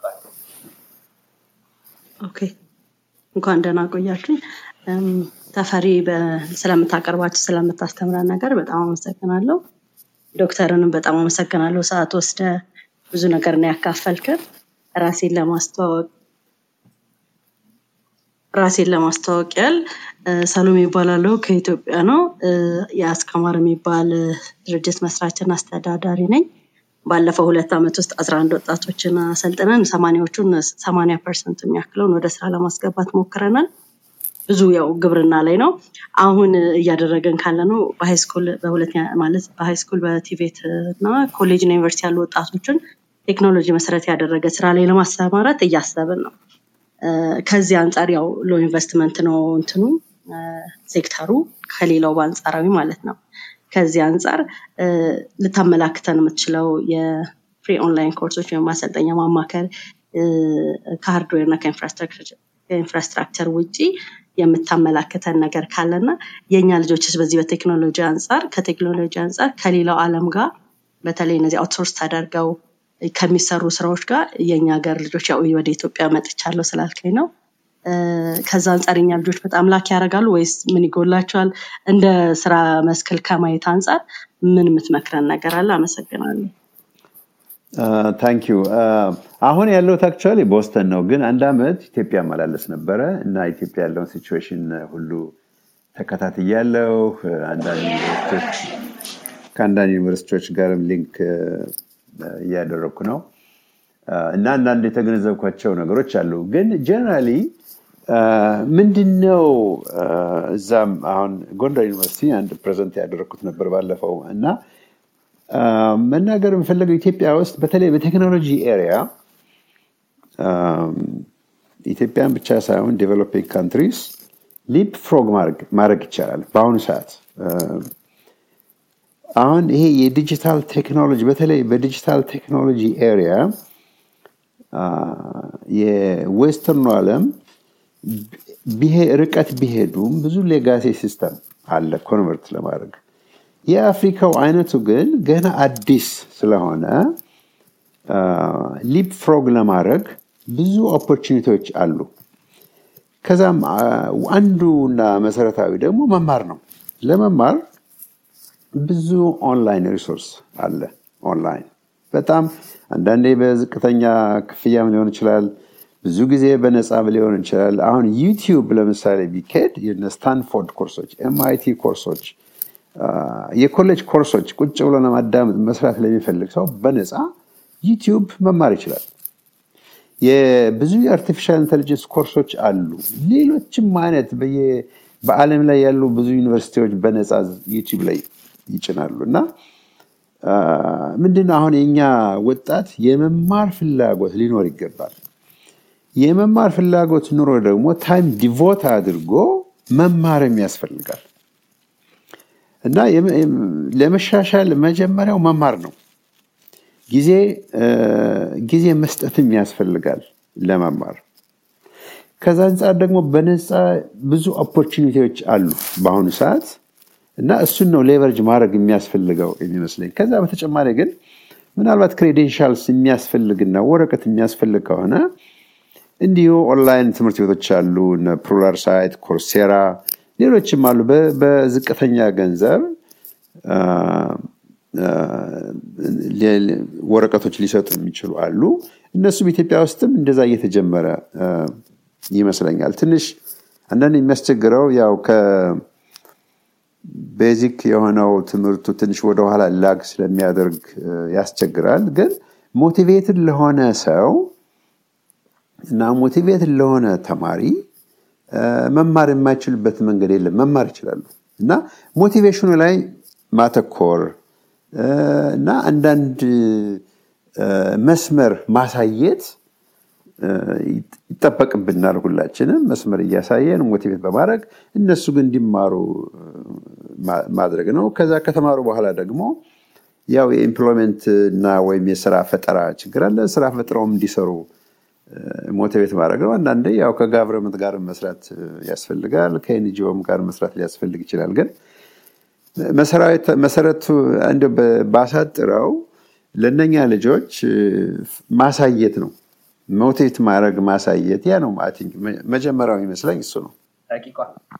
Speaker 3: ኦኬ እንኳን ደህና ቆያችሁ ተፈሪ ስለምታቀርባችሁ ስለምታስተምረን ነገር በጣም አመሰግናለሁ ዶክተርንም በጣም አመሰግናለሁ ሰዓት ወስደ ብዙ ነገር ነው ያካፈልክን ራሴን ለማስተዋወቅ ራሴን ለማስተዋወቅ ያል ሰሎሜ ይባላለሁ ከኢትዮጵያ ነው የአስከማር የሚባል ድርጅት መስራችና አስተዳዳሪ ነኝ ባለፈው ሁለት ዓመት ውስጥ አስራ አንድ ወጣቶችን አሰልጥነን ሰማኒያዎቹን ሰማኒያ ፐርሰንት የሚያክለውን ወደ ስራ ለማስገባት ሞክረናል ብዙ ያው ግብርና ላይ ነው አሁን እያደረገን ካለ ነው በሃይስኩል በሁለተኛ ማለት በሃይስኩል በቲቬት እና ኮሌጅ እና ዩኒቨርሲቲ ያሉ ወጣቶችን ቴክኖሎጂ መሰረት ያደረገ ስራ ላይ ለማሰማራት እያሰብን ነው። እ፣ ከዚህ አንጻር ያው ሎ ኢንቨስትመንት ነው እንትኑ እ፣ ሴክተሩ ከሌላው በአንጻራዊ ማለት ነው። ከዚህ አንጻር እ፣ ልታመላክተን የምትችለው የፍሪ ኦንላይን ኮርሶች ወይም ማሰልጠኛ ማማከር እ፣ ከሃርድዌር እና ከኢንፍራስትራክቸር ከኢንፍራስትራክቸር ውጪ የምታመላክተን ነገር ካለና የእኛ ልጆችስ በዚህ በቴክኖሎጂ አንጻር ከቴክኖሎጂ አንጻር ከሌላው ዓለም ጋር በተለይ እነዚህ አውትሶርስ ተደርገው ከሚሰሩ ስራዎች ጋር የእኛ ሀገር ልጆች ያው ወደ ኢትዮጵያ መጥቻለሁ ስላልከኝ ነው። እ፣ ከዛ አንጻር የኛ ልጆች በጣም ላክ ያደርጋሉ ወይስ ምን ይጎላቸዋል? እንደ ስራ መስክል ከማየት አንጻር ምን የምትመክረን ነገር አለ? አመሰግናለሁ።
Speaker 1: ታንክ ዩ አሁን ያለሁት አክቹዋሊ ቦስተን ነው ግን አንድ አመት ኢትዮጵያ መላለስ ነበረ እና ኢትዮጵያ ያለውን ሲቹዌሽን ሁሉ ተከታትያለሁ አንዳንድ ዩኒቨርሲቲዎች ከአንዳንድ ዩኒቨርሲቲዎች ጋርም ሊንክ እ፣ እያደረግኩ ነው እ፣ እና አንዳንድ የተገነዘብኳቸው ነገሮች አሉ ግን ጀነራሊ ምንድነው እ፣ እዛም አሁን ጎንደር ዩኒቨርሲቲ አንድ ፕሬዘንት ያደረግኩት ነበር ባለፈው እና አ፣ መናገር የምፈለገው ኢትዮጵያ ውስጥ በተለይ በቴክኖሎጂ ኤሪያ ኢትዮጵያን ብቻ ሳይሆን ዴቨሎፒንግ ካንትሪስ ሊፕ ፍሮግ ማድረግ ይቻላል በአሁኑ ሰዓት አ፣ አሁን ይሄ የዲጂታል ቴክኖሎጂ በተለይ በዲጂታል ቴክኖሎጂ ኤሪያ የዌስተርኑ ዓለም ቢሄ- ርቀት ቢሄዱም ብዙ ሌጋሲ ሲስተም አለ ኮንቨርት ለማድረግ የአፍሪካው አይነቱ ግን ገና አዲስ ስለሆነ ሊፕ ፍሮግ ለማድረግ ብዙ ኦፖርቹኒቲዎች አሉ ከዛም አ፣ አንዱና መሰረታዊ ደግሞ መማር ነው ለመማር ብዙ ኦንላይን ሪሶርስ አለ ኦንላይን በጣም አንዳንዴ በዝቅተኛ ክፍያም ሊሆን ይችላል ብዙ ጊዜ በነፃ ሊሆን ይችላል አሁን ዩቲዩብ ለምሳሌ ቢካሄድ የነ ስታንፎርድ ኮርሶች ኤምአይቲ ኮርሶች አ፣ የኮሌጅ ኮርሶች ቁጭ ብሎ ለማዳመጥ መስራት ለሚፈልግ ሰው በነፃ ዩቲዩብ መማር ይችላል የብዙ የአርቲፊሻል ኢንቴሊጀንስ ኮርሶች አሉ ሌሎችም አይነት በየ- በአለም ላይ ያሉ ብዙ ዩኒቨርሲቲዎች በነፃ ዩቲዩብ ላይ ይጭናሉ እና አ፣ ምንድነው አሁን የኛ ወጣት የመማር ፍላጎት ሊኖር ይገባል የመማር ፍላጎት ኑሮ ደግሞ ታይም ዲቮት አድርጎ መማርም ያስፈልጋል እና የም- የም- ለመሻሻል መጀመሪያው መማር ነው ጊዜ እ፣ ጊዜ መስጠትም ያስፈልጋል ለመማር ከዛ አንጻር ደግሞ በነፃ ብዙ ኦፖርቹኒቲዎች አሉ በአሁኑ ሰዓት እና እሱን ነው ሌቨሬጅ ማድረግ የሚያስፈልገው የሚመስለኝ ከዛ በተጨማሪ ግን ምናልባት ክሬዴንሻልስ የሚያስፈልግና ወረቀት የሚያስፈልግ ከሆነ እንዲሁ ኦንላይን ትምህርት ቤቶች አሉ እነ ፕሩላር ሳይት ኮርሴራ ሌሎችም አሉ በ- በዝቅተኛ ገንዘብ አ፣ አ፣ ሌ- ወረቀቶች ሊሰጡ የሚችሉ አሉ እነሱም ኢትዮጵያ ውስጥም እንደዛ እየተጀመረ አ፣ ይመስለኛል ትንሽ አንዳንድ የሚያስቸግረው ያው ከቤዚክ የሆነው ትምህርቱ ትንሽ ወደኋላ ላግ ስለሚያደርግ አ፣ ያስቸግራል ግን ሞቲቬትድ ለሆነ ሰው እና ሞቲቬትድ ለሆነ ተማሪ አ፣ መማር የማይችልበት መንገድ የለም መማር ይችላሉ እና ሞቲቬሽኑ ላይ ማተኮር አ፣ እና አንዳንድ አ፣ መስመር ማሳየት አ፣ ይጠበቅብናል ሁላችንም መስመር እያሳየን ሞቲቬት በማድረግ እነሱ ግን እንዲማሩ አ፣ ማ- ማድረግ ነው ከዛ ከተማሩ በኋላ ደግሞ ያው የኢምፕሎይመንት እና ወይም የስራ ፈጠራ ችግር አለ ስራ ፈጥረውም እንዲሰሩ ሞቲቬት ማድረግ ነው አንዳንዴ ያው ከጋቨርንመንት ጋር መስራት እ፣ ያስፈልጋል ከኤንጂኦም ጋር መስራት ሊያስፈልግ ይችላል ግን መሰራዊት- መሰረቱ እንደ ባሳጥረው ለእነኛ ልጆች እ፣ ማሳየት ነው ሞቲቬት ማድረግ ማሳየት ያ ነው አይ ቲንክ መ- መጀመሪያው ይመስለኝ እሱ ነው
Speaker 2: ረቂቋ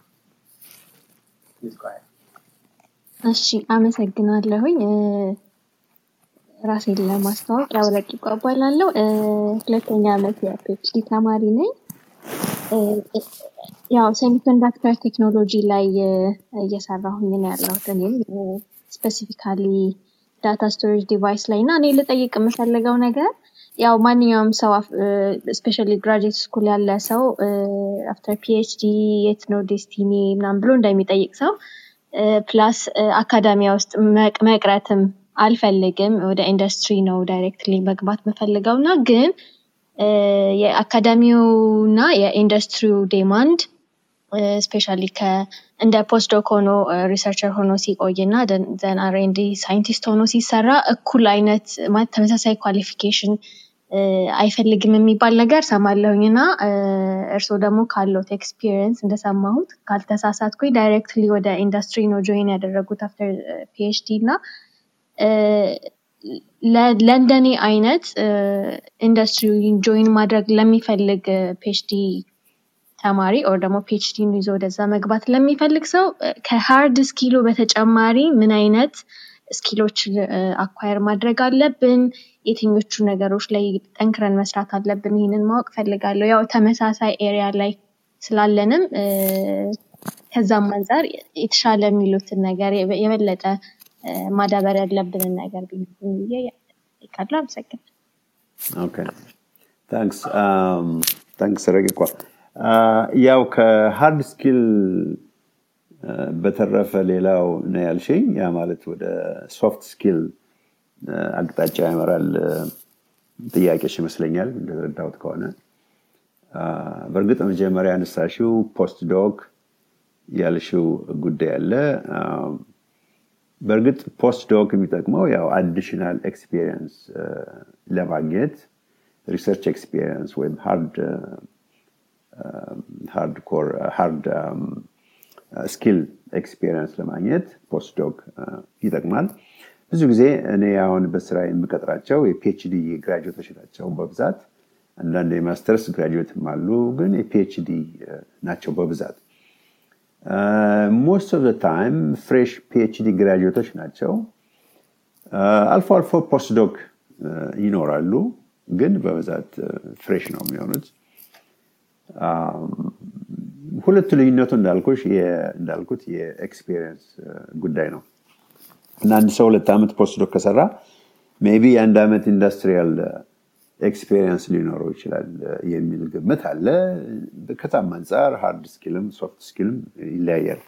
Speaker 4: እሺ አመሰግናለሁኝ። እ፣ ራሴን ለማስተዋወቅ ያው ረቂቋ እባላለሁ። እ፣ ሁለተኛ ዓመት የፒኤችዲ ተማሪ ነኝ። እ፣ እ፣ ያው ሴሚኮንዳክተር ቴክኖሎጂ ላይ እ፣ እየሰራሁኝ ነው ያለሁት እኔም ስፔሲፊካሊ ዳታ ስቶሬጅ ዲቫይስ ላይ እና እኔ ልጠይቅ የምፈልገው ነገር ያው ማንኛውም ሰው ስፔሻሊ ግራጁዌት ስኩል ያለ ሰው አፍተር ፒኤችዲ የት ነው ዴስቲኒ ምናምን ብሎ እንደሚጠይቅ ሰው ፕላስ አካዳሚያ ውስጥ መቅ- መቅረትም አልፈልግም ወደ ኢንዱስትሪ ነው ዳይሬክትሊ መግባት የምፈልገው እና ግን የአካዳሚው እና የኢንዱስትሪው ዴማንድ ስፔሻሊ እንደ ፖስትዶክ ሆኖ ሪሰርቸር ሆኖ ሲቆይ እና ዘን አርኤንዲ ሳይንቲስት ሆኖ ሲሰራ እኩል አይነት ማለት ተመሳሳይ ኳሊፊኬሽን አይፈልግም የሚባል ነገር ሰማለሁኝ እና እርስዎ ደግሞ ካለት ኤክስፒሪየንስ እንደሰማሁት ካልተሳሳትኩኝ ዳይሬክትሊ ወደ ኢንዱስትሪ ነው ጆይን ያደረጉት አፍተር ፒኤችዲ እና ለእንደኔ አይነት ኢንዱስትሪ ጆይን ማድረግ ለሚፈልግ ፒኤችዲ ተማሪ ኦር ደግሞ ፒኤችዲን ይዞ ወደዛ መግባት ለሚፈልግ ሰው ከሃርድ ስኪሉ በተጨማሪ ምን አይነት ስኪሎች አኳየር ማድረግ አለብን? የትኞቹ ነገሮች ላይ ጠንክረን መስራት አለብን? ይህንን ማወቅ ፈልጋለሁ። ያው ተመሳሳይ ኤሪያ ላይ ስላለንም ከዛም አንጻር የተሻለ የሚሉትን ነገር የበለጠ ማዳበር ያለብንን ነገር ብዬ ይቃሉ። አመሰግናለሁ።
Speaker 1: ኦኬ ታንክስ ታንክስ ረቂቋ ያው ከሃርድ ስኪል በተረፈ ሌላው ነው ያልሽኝ ያ ማለት ወደ ሶፍት ስኪል አቅጣጫ ያመራል ጥያቄሽ ይመስለኛል እንደተረዳሁት ከሆነ በእርግጥ መጀመሪያ ያነሳሽው ፖስት ዶክ ያልሽው ጉዳይ አለ በእርግጥ ፖስት ዶክ የሚጠቅመው ያው አዲሽናል ኤክስፒሪየንስ ለማግኘት ሪሰርች ኤክስፒሪየንስ ወይም ሃርድ ሃርድ ኮር ሃርድ ስኪል ኤክስፒሪየንስ ለማግኘት ፖስት ዶክ ይጠቅማል ብዙ ጊዜ እኔ አሁን በስራ የምቀጥራቸው የፒኤችዲ ግራጁዌቶች ናቸው በብዛት አንዳንድ የማስተርስ ግራጁዌትም አሉ ግን የፒኤችዲ ናቸው በብዛት ሞስት ኦፍ ታይም ፍሬሽ ፒኤችዲ ግራጁዌቶች ናቸው አልፎ አልፎ ፖስትዶክ ይኖራሉ ግን በብዛት ፍሬሽ ነው የሚሆኑት ሁለቱ ልዩነቱ እንዳልኩሽ እንዳልኩት የኤክስፒሪየንስ ጉዳይ ነው እና አንድ ሰው ሁለት ዓመት ፖስትዶክ ከሰራ ሜቢ የአንድ ዓመት ኢንዱስትሪያል ኤክስፔሪንስ ሊኖረው ይችላል የሚል ግምት አለ ከዛም አንጻር ሃርድ ስኪልም ሶፍት ስኪልም ይለያያል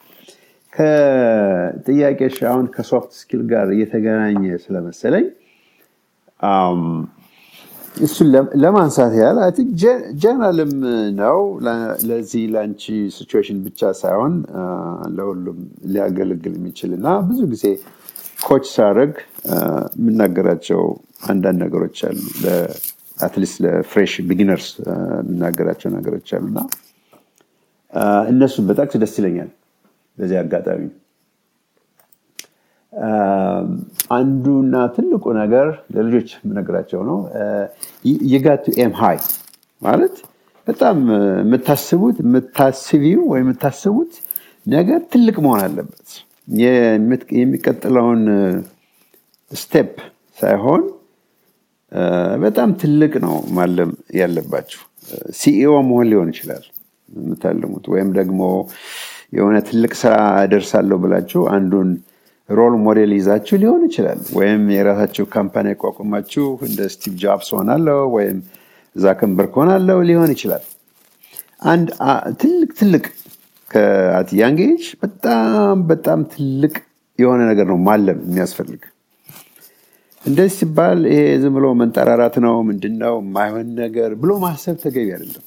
Speaker 1: ከጥያቄሽ አሁን ከሶፍት ስኪል ጋር እየተገናኘ ስለመሰለኝ እሱን ለማንሳት ያህል አይ ቲንክ ጀነራልም ነው ለዚህ ለአንቺ ሲቹዌሽን ብቻ ሳይሆን ለሁሉም ሊያገለግል የሚችል እና ብዙ ጊዜ ኮች ሳደርግ የምናገራቸው አንዳንድ ነገሮች አሉ አትሊስት ለፍሬሽ ቢጊነርስ የምናገራቸው ነገሮች አሉ እና እነሱን በጣቅስ ደስ ይለኛል በዚህ አጋጣሚ አንዱና ትልቁ ነገር ለልጆች የምነግራቸው ነው የጋቱ ኤም ሃይ ማለት በጣም የምታስቡት የምታስቢው ወይ የምታስቡት ነገር ትልቅ መሆን አለበት የሚቀጥለውን ስቴፕ ሳይሆን በጣም ትልቅ ነው ማለም ያለባችሁ ሲኢኦ መሆን ሊሆን ይችላል የምታልሙት ወይም ደግሞ የሆነ ትልቅ ስራ ደርሳለሁ ብላችሁ አንዱን ሮል ሞዴል ይዛችሁ ሊሆን ይችላል ወይም የራሳችሁ ካምፓኒ ያቋቁማችሁ እንደ ስቲቭ ጃብስ ሆናለው ወይም ዛከንበርግ ሆናለው ሊሆን ይችላል አንድ ትልቅ ትልቅ ከአት ያንግ ኤጅ በጣም በጣም ትልቅ የሆነ ነገር ነው ማለም የሚያስፈልግ እንደዚህ ሲባል ይሄ ዝም ብሎ መንጠራራት ነው ምንድነው የማይሆን ነገር ብሎ ማሰብ ተገቢ አይደለም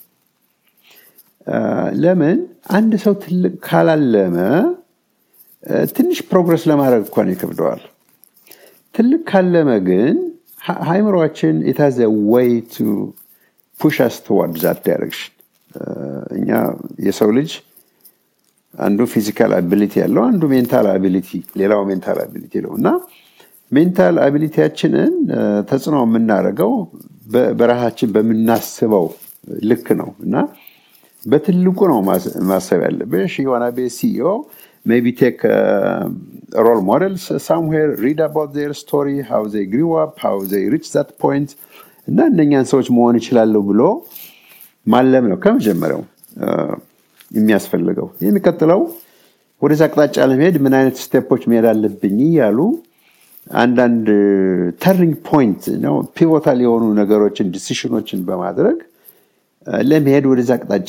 Speaker 1: ለምን አንድ ሰው ትልቅ ካላለመ ትንሽ ፕሮግረስ ለማድረግ እንኳን ይከብደዋል ትልቅ ካለመ ግን ሃይምሯችን የታዘ ወይ ቱ ፑሽ አስ ትዋርድ ዛት ዳይሬክሽን እኛ የሰው ልጅ አንዱ ፊዚካል አቢሊቲ ያለው አንዱ ሜንታል አቢሊቲ ሌላው ሜንታል አቢሊቲ ነው እና ሜንታል አቢሊቲያችንን ተጽዕኖ የምናደርገው በራሳችን በምናስበው ልክ ነው እና በትልቁ ነው ማሰብ ያለብሽ የሆነ ቤት ሲኢኦ maybe take uh, role models somewhere, read about their story, how they grew up, how they reached that point እና እነኛን ሰዎች መሆን ይችላለሁ ብሎ ማለም ነው ከመጀመሪያው የሚያስፈልገው የሚቀጥለው ወደዚ አቅጣጫ ለመሄድ ምን አይነት ስቴፖች መሄድ አለብኝ እያሉ አንዳንድ ተርኒንግ ፖይንት ነው ፒቮታል የሆኑ ነገሮችን ዲሲሽኖችን በማድረግ ለመሄድ ወደዚ አቅጣጫ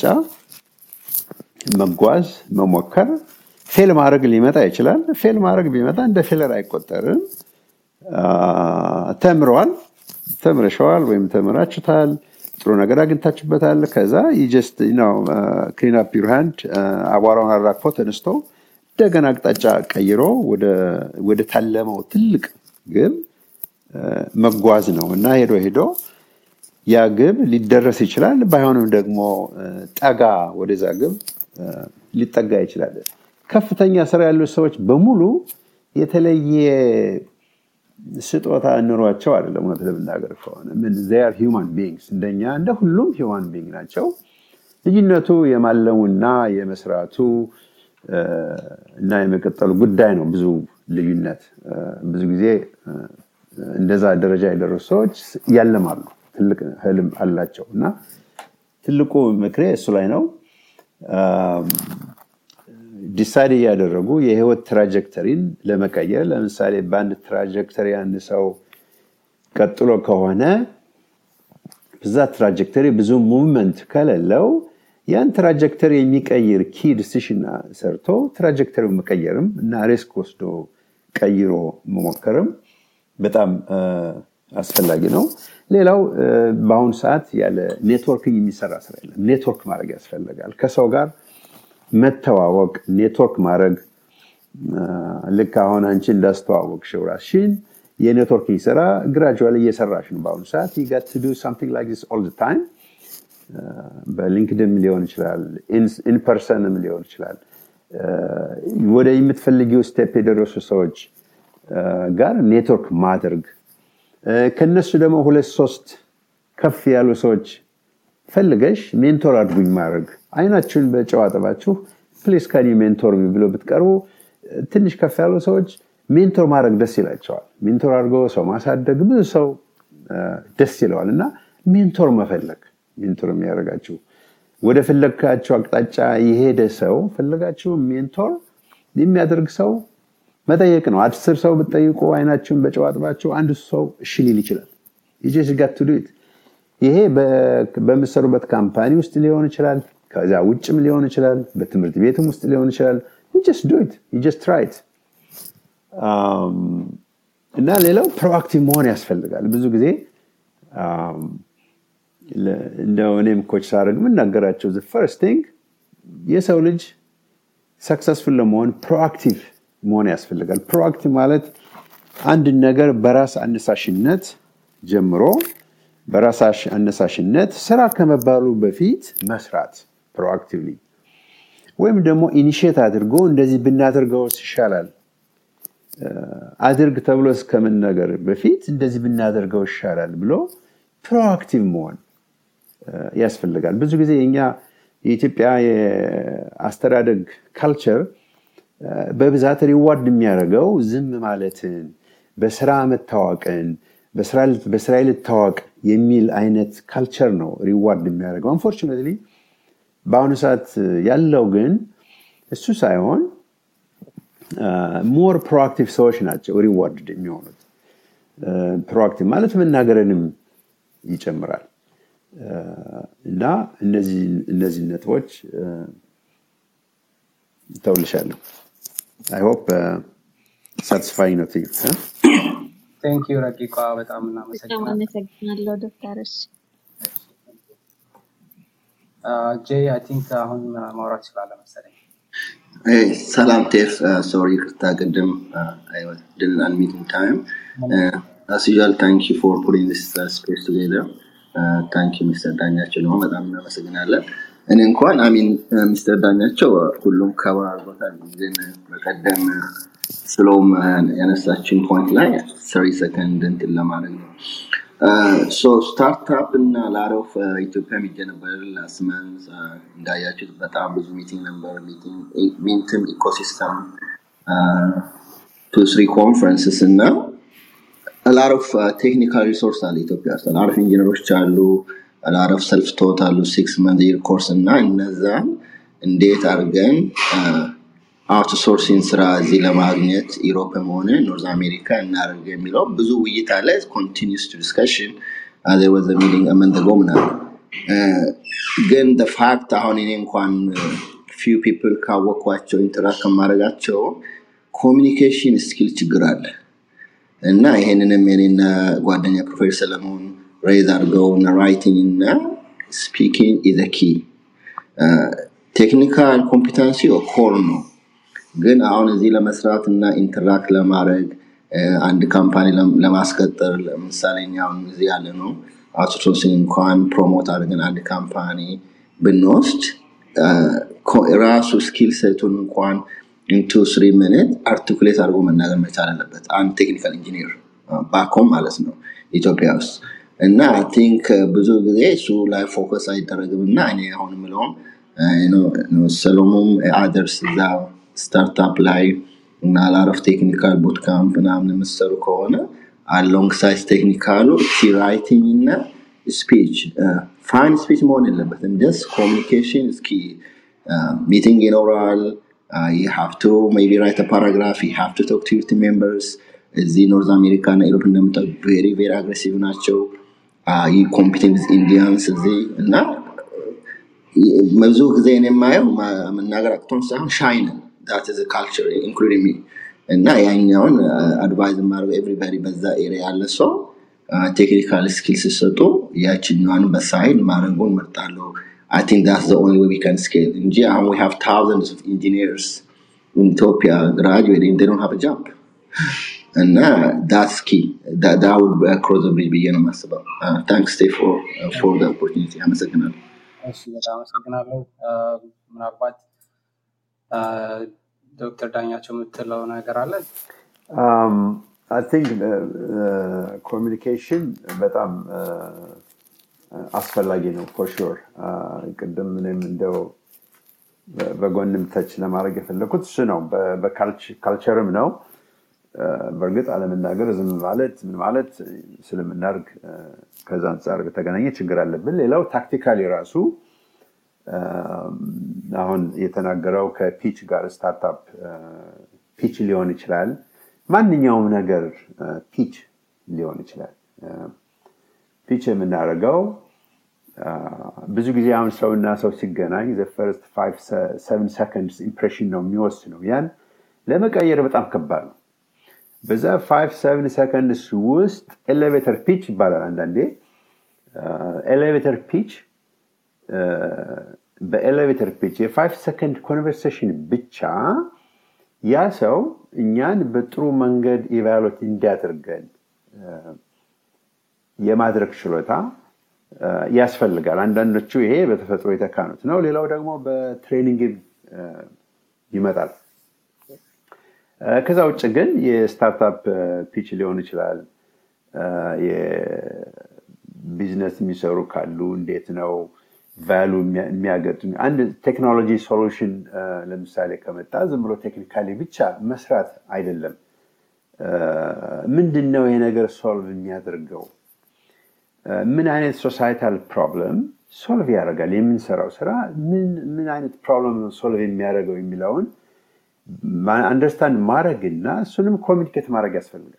Speaker 1: መጓዝ መሞከር ፌል ማድረግ ሊመጣ ይችላል ፌል ማድረግ ቢመጣ እንደ ፌለር አይቆጠርም ተምረዋል ተምረሸዋል ወይም ተምራችሁታል ጥሩ ነገር አግኝታችሁበታል ከዛ ጀስት ክሊን አፕ ዩር ሃንድ አቧራውን አራግፎ ተነስቶ እንደገና አቅጣጫ ቀይሮ ወደ ታለመው ትልቅ ግብ መጓዝ ነው እና ሄዶ ሄዶ ያ ግብ ሊደረስ ይችላል ባይሆንም ደግሞ ጠጋ ወደዛ ግብ ሊጠጋ ይችላል ከፍተኛ ስራ ያሉ ሰዎች በሙሉ የተለየ ስጦታ ኑሯቸው አይደለም እውነት ለምናገር ከሆነ ምን ር ሂማን ቢንግስ እንደኛ እንደ ሁሉም ሂማን ቢንግ ናቸው ልዩነቱ የማለሙና የመስራቱ እና የመቀጠሉ ጉዳይ ነው ብዙ ልዩነት ብዙ ጊዜ እንደዛ ደረጃ የደረሱ ሰዎች ያለማሉ ትልቅ ህልም አላቸው እና ትልቁ ምክሬ እሱ ላይ ነው ዲሳይድ እያደረጉ የህይወት ትራጀክተሪን ለመቀየር ለምሳሌ በአንድ ትራጀክተሪ አንድ ሰው ቀጥሎ ከሆነ በዛ ትራጀክተሪ ብዙ ሙቭመንት ከሌለው ያን ትራጀክተሪ የሚቀይር ኪ ዲሲሽን ሰርቶ ትራጀክተሪው መቀየርም እና ሪስክ ወስዶ ቀይሮ መሞከርም በጣም አስፈላጊ ነው ሌላው በአሁኑ ሰዓት ያለ ኔትወርኪንግ የሚሰራ ስራ የለም ኔትወርክ ማድረግ ያስፈልጋል ከሰው ጋር መተዋወቅ ኔትወርክ ማድረግ ልክ አሁን አንቺ እንዳስተዋወቅሽው ራስሽን የኔትወርኪንግ ስራ ግራጁዋል እየሰራሽ ነው በአሁኑ ሰዓት ዩጋት ዱ ሳምቲንግ ላይክ ዚስ ኦል ታይም በሊንክድም ሊሆን ይችላል ኢንፐርሰንም ሊሆን ይችላል ወደ የምትፈልጊው ስቴፕ የደረሱ ሰዎች ጋር ኔትወርክ ማድረግ ከነሱ ደግሞ ሁለት ሶስት ከፍ ያሉ ሰዎች ፈልገሽ ሜንቶር አድጉኝ ማድረግ አይናችሁን በጨዋ ጥባችሁ ፕሊስ ከኒ ሜንቶር ብሎ ብትቀርቡ ትንሽ ከፍ ያሉ ሰዎች ሜንቶር ማድረግ ደስ ይላቸዋል ሜንቶር አድርጎ ሰው ማሳደግ ብዙ ሰው ደስ ይለዋል እና ሜንቶር መፈለግ ሜንቶር የሚያደርጋችሁ ወደ ፈለግካቸው አቅጣጫ የሄደ ሰው ፈለጋችሁ ሜንቶር የሚያደርግ ሰው መጠየቅ ነው አስር ሰው ብትጠይቁ አይናችሁን በጨዋጥባችሁ አንድ ሰው እሺ ሊል ይችላል ይጀስ ጋት ዱት ይሄ በምሰሩበት ካምፓኒ ውስጥ ሊሆን ይችላል ከዛ ውጭም ሊሆን ይችላል በትምህርት ቤትም ውስጥ ሊሆን ይችላል ጀስ ዱት ጀስ ትራይት እና ሌላው ፕሮአክቲቭ መሆን ያስፈልጋል ብዙ ጊዜ እንደው እኔም ኮች ሳደርግ የምናገራቸው ፈርስት ቲንግ የሰው ልጅ ሰክሰስፉል ለመሆን ፕሮአክቲቭ መሆን ያስፈልጋል ፕሮአክቲቭ ማለት አንድ ነገር በራስ አነሳሽነት ጀምሮ በራስ አነሳሽነት ስራ ከመባሉ በፊት መስራት ፕሮአክቲቭሊ ወይም ደግሞ ኢኒሽት አድርጎ እንደዚህ ብናደርገው ይሻላል አድርግ ተብሎ እስከመናገር በፊት እንደዚህ ብናደርገው ይሻላል ብሎ ፕሮአክቲቭ መሆን ያስፈልጋል ብዙ ጊዜ የኛ የኢትዮጵያ የአስተዳደግ ካልቸር በብዛት ሪዋርድ የሚያደርገው ዝም ማለትን በስራ መታወቅን በስራ ልታወቅ የሚል አይነት ካልቸር ነው ሪዋርድ የሚያደርገው አንፎርቹኔትሊ በአሁኑ ሰዓት ያለው ግን እሱ ሳይሆን ሞር ፕሮአክቲቭ ሰዎች ናቸው ሪዋርድ የሚሆኑት ፕሮአክቲቭ ማለት መናገርንም ይጨምራል እና እነዚህ ነጥቦች ተውልሻለሁ አይ ሆፕ ሳቲስፋይንግ ነው
Speaker 2: ቴንክ ዩ ረቂቋ በጣም
Speaker 4: በጣም
Speaker 2: እናመሰግናለን
Speaker 4: አመሰግናለሁ ዶክተርስ
Speaker 2: ጄ አይ ቲንክ አሁን ማውራት ይችላለ መሰለኝ
Speaker 5: Hey, salam Tef. Uh, sorry, Krista Gadam. Uh, I was- didn't unmute in time. Uh, as usual, thank you for putting this uh, space together. Uh, thank you, Mr. ዳኛቸው ደግሞ በጣም እናመሰግናለን። እኔ እንኳን አሚን ሚስተር ዳኛቸው uh, ሁሉም ከበር አድርጎታል። ግን በቀደም ስለውም ያነሳችን ፖይንት ላይ ሰሪ ሰከንድ እንትን ለማድረግ ነው። ሶ ስታርታፕ እና ላሮፍ ኢትዮጵያ የሚጀ ነበር ላስት መንዝ እንዳያችሁት በጣም ብዙ ሚቲንግ ነበር ሚንትም ኢኮሲስተም ቱ ስሪ ኮንፈረንስስ እና ላሮፍ ቴክኒካል ሪሶርስ አለ ኢትዮጵያ ውስጥ ላሮፍ ኢንጂነሮች አሉ ላሮፍ ሰልፍ ቶት አሉ ሲክስ መንዝ ይር ኮርስ እና እነዛን እንዴት አድርገን አውትሶርሲንግ ስራ እዚህ ለማግኘት ኢሮፕም ሆነ ኖርዝ አሜሪካ እናደርግ የሚለው ብዙ ውይይት አለ ኮንቲኒስ ቱ ዲስከሽን ወዘ ሚቲንግ አመንተጎ ምናምን እ፣ ግን ፋክት አሁን እኔ እንኳን ፊው ፒፕል ካወቅኳቸው ኢንተራክት ከማድረጋቸው ኮሚኒኬሽን ስኪል ችግር አለ እና ይሄንንም የኔና ጓደኛ ፕሮፌሰር ሰለሞን ሬዝ አድርገው እና ራይቲንግ እና ስፒኪንግ ኢዘ ኪ ቴክኒካል ኮምፒተንሲ ኮር ነው ግን አሁን እዚህ ለመስራት እና ኢንተራክት ለማድረግ አንድ ካምፓኒ ለማስቀጠር ለምሳሌ እኛ አሁን እዚህ ያለ ነው አውትሶርሲንግ እንኳን ፕሮሞት አድርገን አንድ ካምፓኒ ብንወስድ ራሱ ስኪል ሴቱን እንኳን ኢንቱ ስሪ ሚኒት አርቲኩሌት አድርጎ መናገር መቻል አለበት አንድ ቴክኒካል ኢንጂኒር ባኮም ማለት ነው ኢትዮጵያ ውስጥ እና አይ ቲንክ ብዙ ጊዜ እሱ ላይ ፎከስ አይደረግም እና እኔ አሁን ምለውም ሰሎሞም አደርስ እዛ ስታርታፕ ላይ እና ላረፍ ቴክኒካል ቡት ካምፕ ምናምን የምትሰሩ ከሆነ አሎንግ ሳይዝ ቴክኒካሉ ኪ ራይቲንግ እና ስፒች ፋይን ስፒች መሆን የለበትም ጀስት ኮሚኒኬሽን እስኪ ሚቲንግ ይኖራል you have to maybe write a paragraph you have to talk to your team members እዚህ ኖርዝ አሜሪካ እና ኢሮፕ እንደምታው ቬሪ ቬሪ አግሬሲቭ ናቸው ኮምፒቲንግ ኢንዲያንስ እዚህ እና ብዙ ጊዜ እኔ የማየው መናገር አቅቶን ሳይሆን ሻይንን ዳት ዝ ካልቸር ኢንክሉዲንግ ሚ እና ያኛውን አድቫይዝ የማደርገው ኤቭሪባዲ በዛ ኤሪያ ያለ ሰው ቴክኒካል ስኪል ሲሰጡ ያችኛዋን በሳይድ ማድረጉን መርጣለሁ I think that's the only way we can scale. In Jia, we have thousands of engineers in Ethiopia graduating, they don't have a job. And uh, that's key. That, that would be across the bridge begin ማስበው uh, thanks Steve for, uh, for the opportunity አመሰግናለሁ
Speaker 2: እሺ በጣም አመሰግናለሁ ምናልባት ዶክተር ዳኛቸው የምትለው ነገር አለ
Speaker 1: አይ ቲንክ ኮሚኒኬሽን በጣም አስፈላጊ ነው ፎር ሹር ቅድም እኔም እንደው በጎንም ተች ለማድረግ የፈለኩት እሱ ነው በካልቸርም ነው በእርግጥ አለመናገር ዝም ማለት ምን ማለት ስለምናርግ ከዛ አንጻር በተገናኘ ችግር አለብን ሌላው ታክቲካሊ ራሱ አሁን የተናገረው ከፒች ጋር ስታርታፕ ፒች ሊሆን ይችላል ማንኛውም ነገር ፒች ሊሆን ይችላል ፒች የምናደርገው ብዙ ጊዜ አሁን ሰውና ሰው ሲገናኝ ፈርስት ሰቨን ሰከንድስ ኢምፕሬሽን ነው የሚወስነው ያን ለመቀየር በጣም ከባድ ነው በዛ ፋይቭ ሰቨን ሰከንድስ ውስጥ ኤሌቬተር ፒች ይባላል አንዳንዴ ኤሌቬተር ፒች በኤሌቬተር ፒች የፋይቭ ሰከንድ ኮንቨርሴሽን ብቻ ያ ሰው እኛን በጥሩ መንገድ ኢቫሉት እንዲያደርገን የማድረግ ችሎታ ያስፈልጋል አንዳንዶቹ ይሄ በተፈጥሮ የተካኑት ነው ሌላው ደግሞ በትሬኒንግ ይመጣል ከዛ ውጭ ግን የስታርታፕ ፒች ሊሆን ይችላል የቢዝነስ የሚሰሩ ካሉ እንዴት ነው ቫሉ የሚያገጥም አንድ ቴክኖሎጂ ሶሉሽን ለምሳሌ ከመጣ ዝም ብሎ ቴክኒካሊ ብቻ መስራት አይደለም ምንድን ነው ይሄ ነገር ሶልቭ የሚያደርገው ምን አይነት ሶሳይታል ፕሮብለም ሶልቭ ያደርጋል የምንሰራው ስራ ምን አይነት ፕሮብለም ነው ሶልቭ የሚያደርገው የሚለውን አንደርስታንድ ማድረግ እና እሱንም ኮሚኒኬት ማድረግ ያስፈልጋል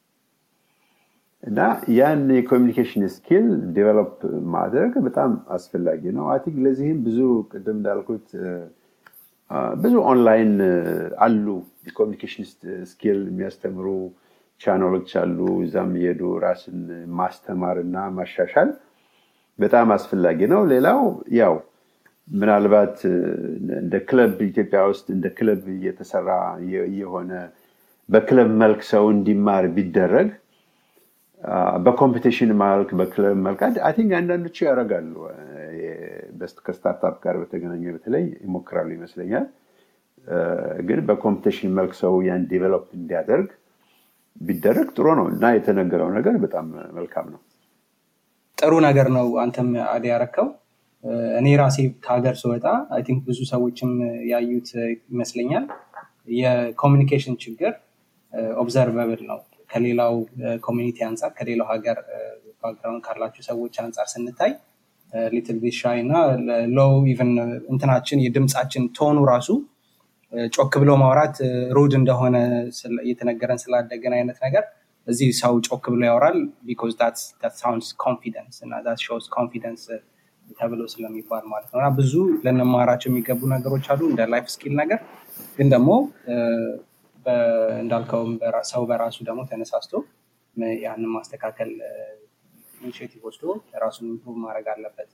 Speaker 1: እና ያን የኮሚኒኬሽን ስኪል ዴቨሎፕ ማድረግ በጣም አስፈላጊ ነው አይ ቲንክ ለዚህም ብዙ ቅድም እንዳልኩት ብዙ ኦንላይን አሉ የኮሚኒኬሽን ስኪል የሚያስተምሩ ቻናሎች አሉ እዛም እየሄዱ ራስን ማስተማር እና ማሻሻል በጣም አስፈላጊ ነው ሌላው ያው ምናልባት እንደ ክለብ ኢትዮጵያ ውስጥ እንደ ክለብ እየተሰራ የሆነ በክለብ መልክ ሰው እንዲማር ቢደረግ በኮምፒቲሽን መልክ በክለብ መልክ አይ ቲንክ አንዳንዶቹ ያደርጋሉ ከስታርታፕ ጋር በተገናኘ በተለይ ይሞክራሉ ይመስለኛል ግን በኮምፒቲሽን መልክ ሰው ያን ዲቨሎፕ እንዲያደርግ ቢደረግ ጥሩ ነው እና የተነገረው ነገር በጣም መልካም ነው
Speaker 2: ጥሩ ነገር ነው አንተም አድ ያረከው እኔ ራሴ ከሀገር ስወጣ አይ ቲንክ ብዙ ሰዎችም ያዩት ይመስለኛል የኮሚኒኬሽን ችግር ኦብዘርቨብል ነው ከሌላው ኮሚኒቲ አንጻር ከሌላው ሀገር ባክግራውንድ ካላቸው ሰዎች አንጻር ስንታይ ሊትል ቢት ሻይ እና ሎው ኢቨን እንትናችን የድምፃችን ቶኑ ራሱ ጮክ ብሎ ማውራት ሩድ እንደሆነ እየተነገረን ስላደገን አይነት ነገር እዚህ ሰው ጮክ ብሎ ያወራል ቢኮዝ ሳውንድስ ኮንፊደንስ እና ሾስ ኮንፊደንስ ተብሎ ስለሚባል ማለት ነው እና ብዙ ልንማራቸው የሚገቡ ነገሮች አሉ እንደ ላይፍ ስኪል ነገር ግን ደግሞ እንዳልከውም ሰው በራሱ ደግሞ ተነሳስቶ ያንን ማስተካከል ኢኒሽቲቭ ወስዶ ራሱን ኢምፕሩቭ ማድረግ አለበት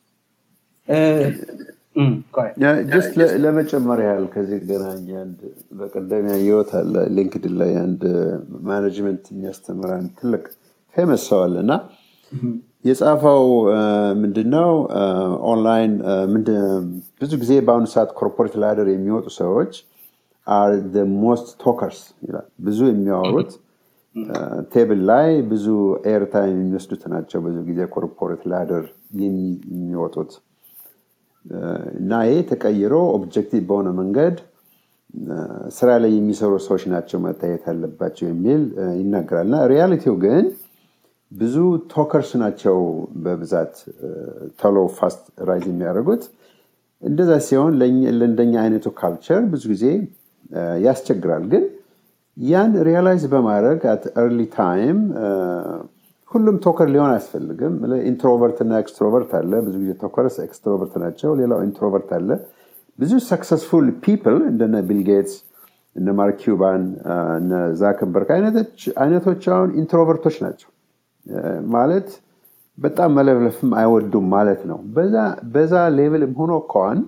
Speaker 1: ጀስት ለመጨመር ያህል ከዚህ ገናኝ አንድ በቀደም ያየሁት አለ ሊንክድን ላይ አንድ ማኔጅመንት የሚያስተምር አንድ ትልቅ ፌመስ ሰው አለ እና የጻፈው ምንድነው ኦንላይን ብዙ ጊዜ በአሁኑ ሰዓት ኮርፖሬት ላደር የሚወጡ ሰዎች አር ሞስት ቶከርስ ይላል ብዙ የሚያወሩት ቴብል ላይ ብዙ ኤርታይም የሚወስዱት ናቸው ብዙ ጊዜ ኮርፖሬት ላደር የሚወጡት እና ይህ ተቀይሮ ኦብጀክቲቭ በሆነ መንገድ ስራ ላይ የሚሰሩ ሰዎች ናቸው መታየት ያለባቸው የሚል ይናገራል እና ሪያሊቲው ግን ብዙ ቶከርስ ናቸው በብዛት ቶሎ ፋስት ራይዝ የሚያደርጉት እንደዛ ሲሆን ለእንደኛ አይነቱ ካልቸር ብዙ ጊዜ ያስቸግራል ግን ያን ሪያላይዝ በማድረግ አት ኤርሊ ታይም ሁሉም ቶከር ሊሆን አያስፈልግም ኢንትሮቨርት እና ኤክስትሮቨርት አለ ብዙ ጊዜ ቶከርስ ኤክስትሮቨርት ናቸው ሌላው ኢንትሮቨርት አለ ብዙ ሰክሰስፉል ፒፕል እንደነ ቢል ጌትስ እነ ማርክ ኪውባን እነ ዛከንበርግ አይነቶች አሁን ኢንትሮቨርቶች ናቸው ማለት በጣም መለፍለፍም አይወዱም ማለት ነው በዛ ሌቭልም ሆኖ ከዋን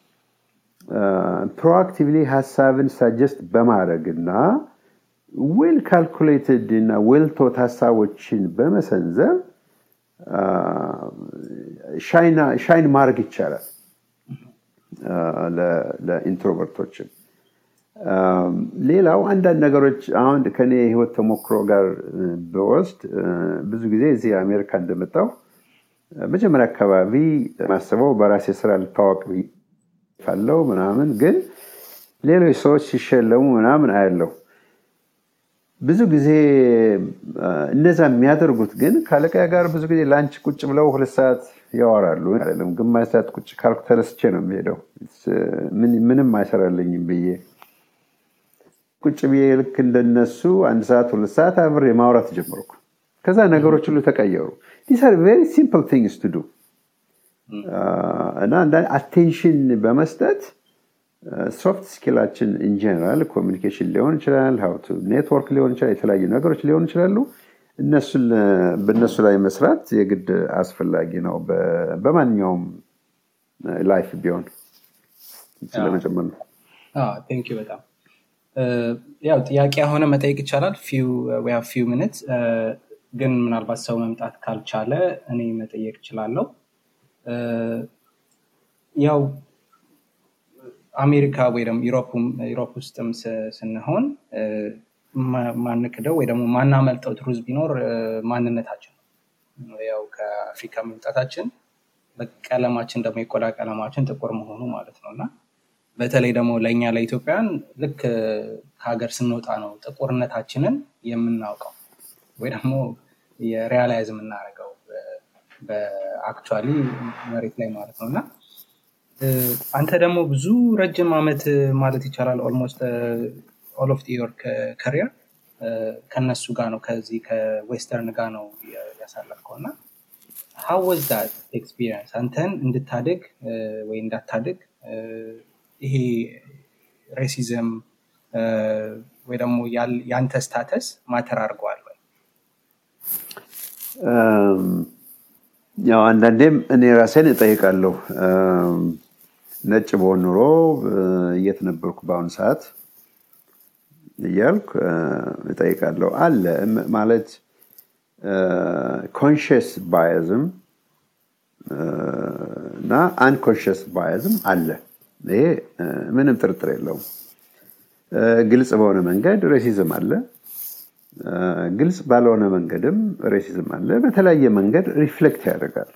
Speaker 1: ፕሮአክቲቭሊ ሀሳብን ሳጀስት በማድረግ እና ዌል ካልኩሌትድ እና ዌል ቶት ሀሳቦችን በመሰንዘብ ሻይን ማድረግ ይቻላል ለኢንትሮቨርቶችን ሌላው አንዳንድ ነገሮች አሁን ከኔ የህይወት ተሞክሮ ጋር በወስድ ብዙ ጊዜ እዚህ አሜሪካ እንደመጣው መጀመሪያ አካባቢ ማስበው በራሴ ስራ ልታወቅ ካለው ምናምን ግን ሌሎች ሰዎች ሲሸለሙ ምናምን አያለው ብዙ ጊዜ እነዛ የሚያደርጉት ግን ከአለቃ ጋር ብዙ ጊዜ ላንች ቁጭ ብለው ሁለት ሰዓት ያወራሉ አይደለም ግማሽ ሰዓት ቁጭ ካልኩ ተነስቼ ነው የሚሄደው ምንም አይሰራልኝም ብዬ ቁጭ ብዬ ልክ እንደነሱ አንድ ሰዓት ሁለት ሰዓት አብሬ ማውራት ጀመርኩ ከዛ ነገሮች ሁሉ ተቀየሩ ዲስ አር ቬሪ ሲምፕል ቲንግስ ቱ ዱ እና አቴንሽን በመስጠት ሶፍት ስኪላችን ኢንጀነራል ኮሚኒኬሽን ሊሆን ይችላል ሀውቱ ኔትወርክ ሊሆን ይችላል የተለያዩ ነገሮች ሊሆን ይችላሉ በእነሱ ላይ መስራት የግድ አስፈላጊ ነው በማንኛውም ላይፍ ቢሆን ስለመጨመር ነው
Speaker 2: ቴንክ በጣም ያው ጥያቄ የሆነ መጠየቅ ይቻላል ፊው ሚኒት ግን ምናልባት ሰው መምጣት ካልቻለ እኔ መጠየቅ እችላለሁ ያው አሜሪካ ወይ ደግሞ ዩሮፕ ውስጥም ስንሆን ማንክደው ወይ ደግሞ ማናመልጠው ትሩዝ ቢኖር ማንነታችን ነው ያው ከአፍሪካ መምጣታችን ቀለማችን ደግሞ የቆዳ ቀለማችን ጥቁር መሆኑ ማለት ነው እና በተለይ ደግሞ ለእኛ ለኢትዮጵያን ልክ ከሀገር ስንወጣ ነው ጥቁርነታችንን የምናውቀው ወይ ደግሞ የሪያላይዝ የምናደርገው በአክቹዋሊ መሬት ላይ ማለት ነው እና አንተ ደግሞ ብዙ ረጅም አመት ማለት ይቻላል ኦልሞስት ኦል ኦፍ ዮር ከሪየር ከነሱ ጋር ነው ከዚህ ከዌስተርን ጋር ነው ያሳለፍከው እና ሀው ወዝ ዳት ኤክስፒሪንስ አንተን እንድታድግ ወይ እንዳታድግ ይሄ ሬሲዝም ወይ ደግሞ ያንተ ስታተስ ማተር አድርገዋል ወይ
Speaker 1: ያው አንዳንዴም እኔ ራሴን እጠይቃለሁ ነጭ በሆን ኑሮ የት ነበርኩ በአሁኑ ሰዓት እያልኩ እጠይቃለሁ አለ ማለት ኮንሽስ ባያዝም እና አንኮንሽስ ባያዝም አለ ይሄ ምንም ጥርጥር የለውም ግልጽ በሆነ መንገድ ሬሲዝም አለ ግልጽ ባልሆነ መንገድም ሬሲዝም አለ በተለያየ መንገድ ሪፍሌክት ያደርጋል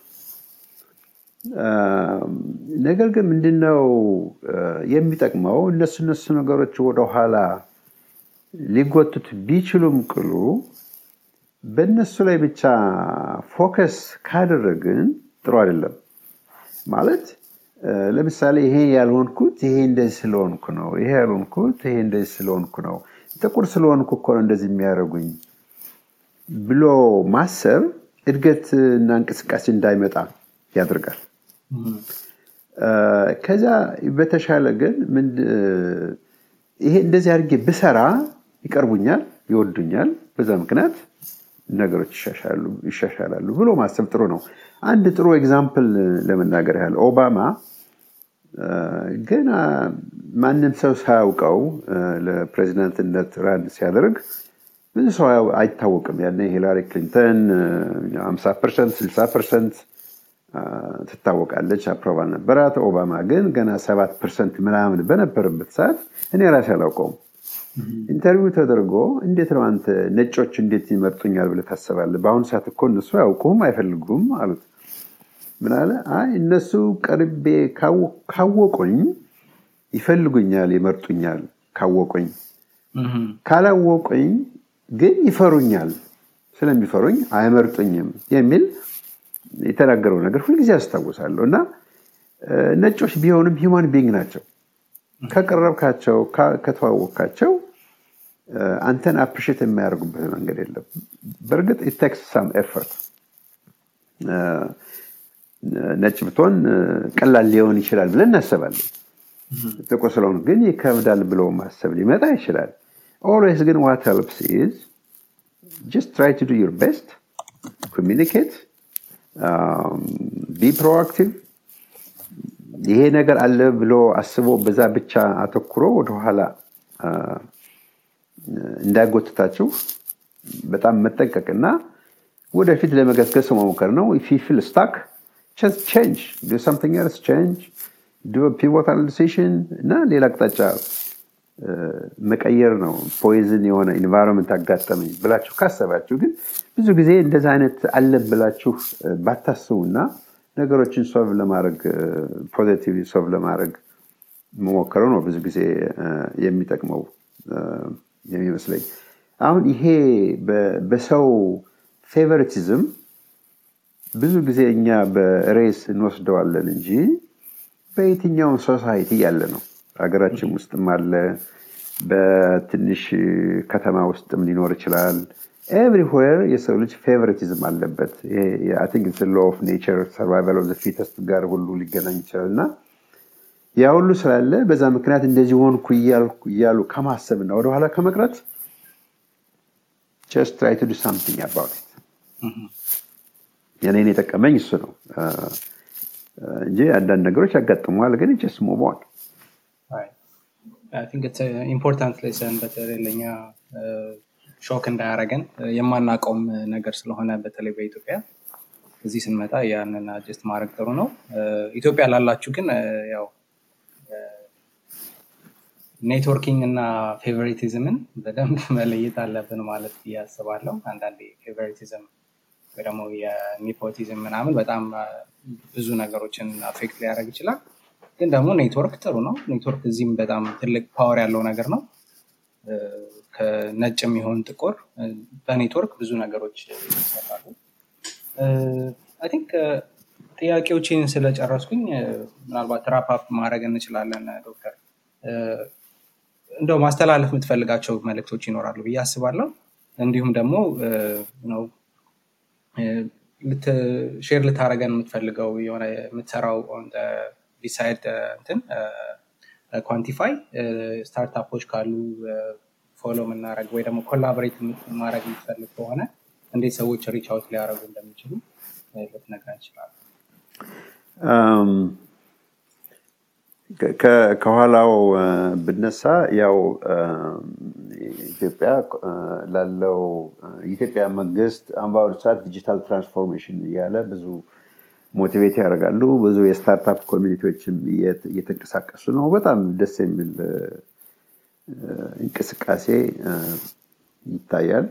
Speaker 1: ነገር ግን ምንድነው የሚጠቅመው እነሱ እነሱ ነገሮች ወደኋላ ሊጎቱት ቢችሉም ቅሉ በእነሱ ላይ ብቻ ፎከስ ካደረግን ጥሩ አይደለም ማለት ለምሳሌ ይሄ ያልሆንኩት ይሄ እንደዚህ ስለሆንኩ ነው ይሄ ያልሆንኩት ይሄ እንደዚህ ስለሆንኩ ነው ጥቁር ስለሆንኩ እኮ ነው እንደዚህ የሚያደርጉኝ ብሎ ማሰብ እድገት እና እንቅስቃሴ እንዳይመጣ ያደርጋል ከዛ በተሻለ ግን ይሄ እንደዚህ አድርጌ ብሰራ ይቀርቡኛል፣ ይወዱኛል፣ በዛ ምክንያት ነገሮች ይሻሻላሉ ብሎ ማሰብ ጥሩ ነው። አንድ ጥሩ ኤግዛምፕል ለመናገር ያህል ኦባማ ገና ማንም ሰው ሳያውቀው ለፕሬዚዳንትነት ራን ሲያደርግ ብዙ ሰው አይታወቅም። ያኔ ሂላሪ ክሊንተን 50 ፐርሰንት 60 ፐርሰንት ትታወቃለች፣ አፕሮቫል ነበራት። ኦባማ ግን ገና ሰባት ፐርሰንት ምናምን በነበረበት ሰዓት እኔ ራሴ አላውቀውም። ኢንተርቪው ተደርጎ እንዴት ነው አንተ ነጮች እንዴት ይመርጡኛል ብለህ ታስባለህ? በአሁኑ ሰዓት እኮ እነሱ አያውቁም አይፈልጉም አሉት። ምን አለ? አይ እነሱ ቀርቤ ካወቁኝ ይፈልጉኛል፣ ይመርጡኛል ካወቁኝ። ካላወቁኝ ግን ይፈሩኛል፣ ስለሚፈሩኝ አይመርጡኝም የሚል የተናገረው ነገር ሁልጊዜ አስታውሳለሁ። እና ነጮች ቢሆንም ሂማን ቢንግ ናቸው። ከቀረብካቸው ከተዋወቅካቸው አንተን አፕሪሼት የማያደርጉበት መንገድ የለም። በእርግጥ ኢቴክስ ሳም ኤፈርት ነጭ ብትሆን ቀላል ሊሆን ይችላል ብለን እናስባለን። ጥቁር ስለሆኑ ግን ይከብዳል ብሎ ማሰብ ሊመጣ ይችላል። ኦልዌይስ ግን ዋት ሄልፕስ ኢዝ ጀስት ትራይ ቱ ዱ ዩር ቤስት ኮሚኒኬት ቢ ፕሮአክቲቭ ይሄ ነገር አለ ብሎ አስቦ በዛ ብቻ አተኩሮ ወደኋላ እንዳይጎትታችሁ በጣም መጠንቀቅና ወደፊት ለመገስገስ መሞከር ነው። ፊል ስታክ ቼንጅ ዱ something else change ዱ ፒቮታል ዲሲሽን እና ሌላ አቅጣጫ መቀየር ነው። ፖይዝን የሆነ ኢንቫይሮንመንት አጋጠመኝ ብላችሁ ካሰባችሁ ግን ብዙ ጊዜ እንደዚ አይነት አለን ብላችሁ ባታስቡና ነገሮችን ሶልቭ ለማድረግ ፖዚቲቭ ሶልቭ ለማድረግ መሞከረው ነው ብዙ ጊዜ የሚጠቅመው የሚመስለኝ። አሁን ይሄ በሰው ፌቨሪቲዝም ብዙ ጊዜ እኛ በሬስ እንወስደዋለን እንጂ በየትኛውም ሶሳይቲ ያለ ነው። ሀገራችን ውስጥም አለ፣ በትንሽ ከተማ ውስጥም ሊኖር ይችላል። ኤቭሪዌር የሰው ልጅ ፌቨሪቲዝም አለበት። ቲንክ ሎ ኦፍ ኔቸር ሰርቫይቫል ኦፍ ፊተስት ጋር ሁሉ ሊገናኝ ይችላል እና ያ ሁሉ ስላለ በዛ ምክንያት እንደዚህ ሆንኩ እያሉ ከማሰብ እና ወደኋላ ከመቅረት ጀስት ትራይ ቱ ዱ ሳምቲንግ አባውት የኔን የጠቀመኝ እሱ ነው እንጂ አንዳንድ ነገሮች ያጋጥመዋል፣ ግን ጀስት ሙቭ ኦን
Speaker 2: ኢምፖርታንት ሌሰን በተለይ ለኛ ሾክ እንዳያረገን የማናውቀውም ነገር ስለሆነ በተለይ በኢትዮጵያ እዚህ ስንመጣ ያንን አጀስት ማድረግ ጥሩ ነው። ኢትዮጵያ ላላችሁ ግን ያው ኔትወርኪንግ እና ፌቨሪቲዝምን በደንብ መለየት አለብን ማለት እያስባለሁ። አንዳንዴ ፌቨሪቲዝም ወይ ደግሞ የኒፖቲዝም ምናምን በጣም ብዙ ነገሮችን አፌክት ሊያደርግ ይችላል። ግን ደግሞ ኔትወርክ ጥሩ ነው። ኔትወርክ እዚህም በጣም ትልቅ ፓወር ያለው ነገር ነው። ከነጭ የሚሆን ጥቁር በኔትወርክ ብዙ ነገሮች ይሰራሉ። አይ ቲንክ ጥያቄዎችን ስለጨረስኩኝ ምናልባት ራፓፕ ማድረግ እንችላለን። ዶክተር እንደው ማስተላለፍ የምትፈልጋቸው መልእክቶች ይኖራሉ ብዬ አስባለሁ። እንዲሁም ደግሞ ሼር ልታደረገን የምትፈልገው የሆነ የምትሰራው ቢሳይድ እንትን ኳንቲፋይ ስታርታፖች ካሉ ፎሎ የምናደረግ ወይ ደግሞ ኮላቦሬት ማድረግ የምትፈልግ ከሆነ እንዴት ሰዎች ሪች አውት ሊያደረጉ እንደሚችሉ ልትነግረን ይችላሉ።
Speaker 1: ከኋላው ብነሳ ያው ኢትዮጵያ ላለው የኢትዮጵያ መንግስት አምባወር ሰዓት ዲጂታል ትራንስፎርሜሽን እያለ ብዙ ሞቲቬት ያደርጋሉ። ብዙ የስታርታፕ ኮሚኒቲዎችም እየተንቀሳቀሱ ነው። በጣም ደስ የሚል እንቅስቃሴ ይታያል።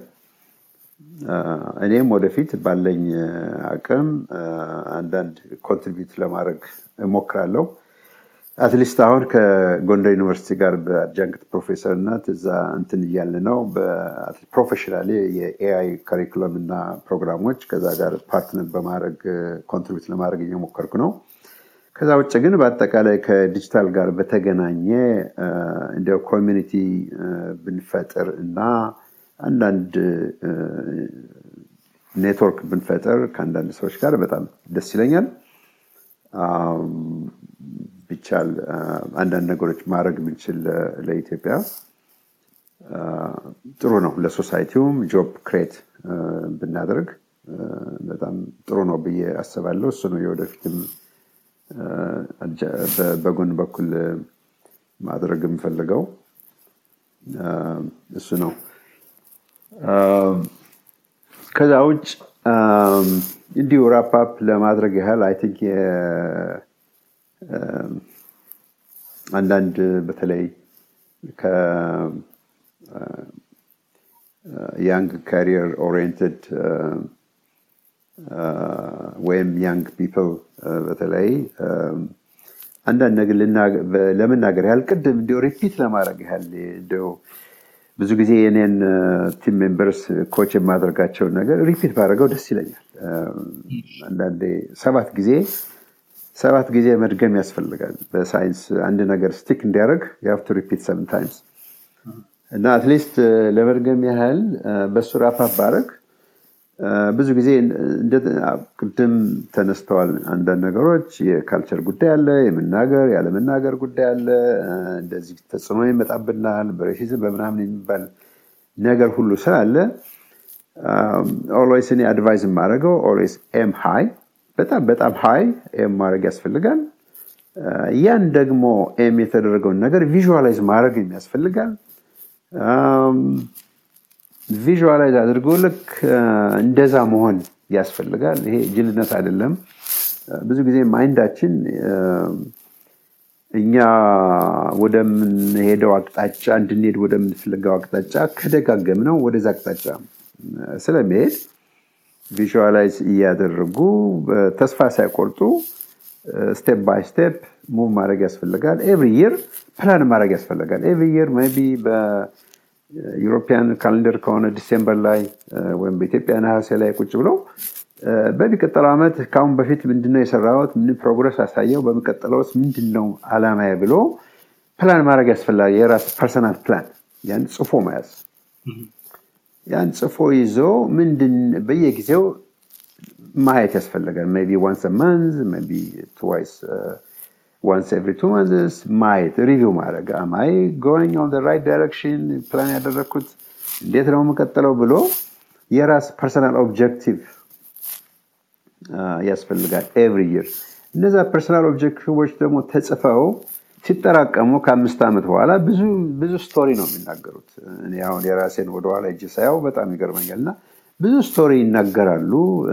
Speaker 1: እኔም ወደፊት ባለኝ አቅም አንዳንድ ኮንትሪቢዩት ለማድረግ እሞክራለሁ። አትሊስት አሁን ከጎንደር ዩኒቨርሲቲ ጋር በአድጃንክት ፕሮፌሰርነት እዛ እንትን እያለ ነው። ፕሮፌሽናሊ የኤአይ ካሪኩለም እና ፕሮግራሞች ከዛ ጋር ፓርትነር በማድረግ ኮንትሪቢዩት ለማድረግ እየሞከርኩ ነው። ከዛ ውጭ ግን በአጠቃላይ ከዲጂታል ጋር በተገናኘ እንደ ኮሚኒቲ ብንፈጥር እና አንዳንድ ኔትወርክ ብንፈጥር ከአንዳንድ ሰዎች ጋር በጣም ደስ ይለኛል። ቢቻል አንዳንድ ነገሮች ማድረግ ብንችል ለኢትዮጵያ ጥሩ ነው። ለሶሳይቲውም ጆብ ክሬት ብናደርግ በጣም ጥሩ ነው ብዬ አስባለሁ። እሱ ነው የወደፊትም በጎን በኩል ማድረግ የምፈልገው እሱ ነው። ከዛ ውጭ እንዲሁ ራፓፕ ለማድረግ ያህል አይ ቲንክ አንዳንድ በተለይ ከያንግ ካሪየር ኦሪየንትድ ወይም ያንግ ፒፕል በተለይ አንዳንድ ነገር ለመናገር ያህል ቅድም እንዲ ሪፒት ለማድረግ ያህል እንዲው ብዙ ጊዜ የኔን ቲም ሜምበርስ ኮች የማደርጋቸውን ነገር ሪፒት ባደረገው ደስ ይለኛል። አንዳንዴ ሰባት ጊዜ ሰባት ጊዜ መድገም ያስፈልጋል። በሳይንስ አንድ ነገር ስቲክ እንዲያደርግ የሀፍቱ ሪፒት ሰቨን ታይምስ እና አትሊስት ለመድገም ያህል በሱ ራፓፕ ባረግ ብዙ ጊዜ ቅድም ተነስተዋል አንዳንድ ነገሮች የካልቸር ጉዳይ አለ፣ የመናገር ያለመናገር ጉዳይ አለ። እንደዚህ ተጽዕኖ ይመጣብናል፣ በሬሲዝም በምናምን የሚባል ነገር ሁሉ ስላለ ኦልዌይስ እኔ አድቫይዝ የማደርገው ኦልዌይስ ኤም ሃይ በጣም በጣም ሃይ ኤም ማድረግ ያስፈልጋል። ያን ደግሞ ኤም የተደረገውን ነገር ቪዥዋላይዝ ማድረግ ያስፈልጋል። ቪዥዋላይዝ አድርጎ ልክ እንደዛ መሆን ያስፈልጋል። ይሄ ጅልነት አይደለም። ብዙ ጊዜ ማይንዳችን እኛ ወደምንሄደው አቅጣጫ እንድንሄድ ወደምንፈልገው አቅጣጫ ከደጋገም ነው ወደዛ አቅጣጫ ስለመሄድ ቪዥዋላይዝ እያደረጉ ተስፋ ሳይቆርጡ ስቴፕ ባይ ስቴፕ ሙቭ ማድረግ ያስፈልጋል። ኤቭሪ ይር ፕላን ማድረግ ያስፈልጋል። ኤቭሪ ይር ሜይ ቢ በዩሮፒያን ካሌንደር ከሆነ ዲሴምበር ላይ ወይም በኢትዮጵያ ነሐሴ ላይ ቁጭ ብለው በሚቀጥለው ዓመት ከአሁን በፊት ምንድነው የሰራሁት፣ ምን ፕሮግረስ አሳየው፣ በሚቀጥለውስ ምንድነው አላማዬ ብሎ ፕላን ማድረግ ያስፈልጋል። የራስ ፐርሰናል ፕላን ያን ጽፎ መያዝ ያን ጽፎ ይዞ ምንድን በየጊዜው ማየት ያስፈልጋል። ሜይ ቢ ዋንስ መንዝ ሜይ ቢ ትዋይስ ዋንስ ኤቭሪ ቱ መንዝስ ማየት ሪቪው ማድረግ አማይ ጎይንግ ኦን ራይት ዳይሬክሽን ፕላን ያደረግኩት እንዴት ነው የምቀጥለው ብሎ የራስ ፐርሰናል ኦብጀክቲቭ ያስፈልጋል ኤቭሪ ይር። እነዛ ፐርሰናል ኦብጀክቲቮች ደግሞ ተጽፈው ሲጠራቀሙ ከአምስት ዓመት በኋላ ብዙ ብዙ ስቶሪ ነው የሚናገሩት። እኔ አሁን የራሴን ወደኋላ እጅ ሳያው በጣም ይገርመኛል እና ብዙ ስቶሪ ይናገራሉ።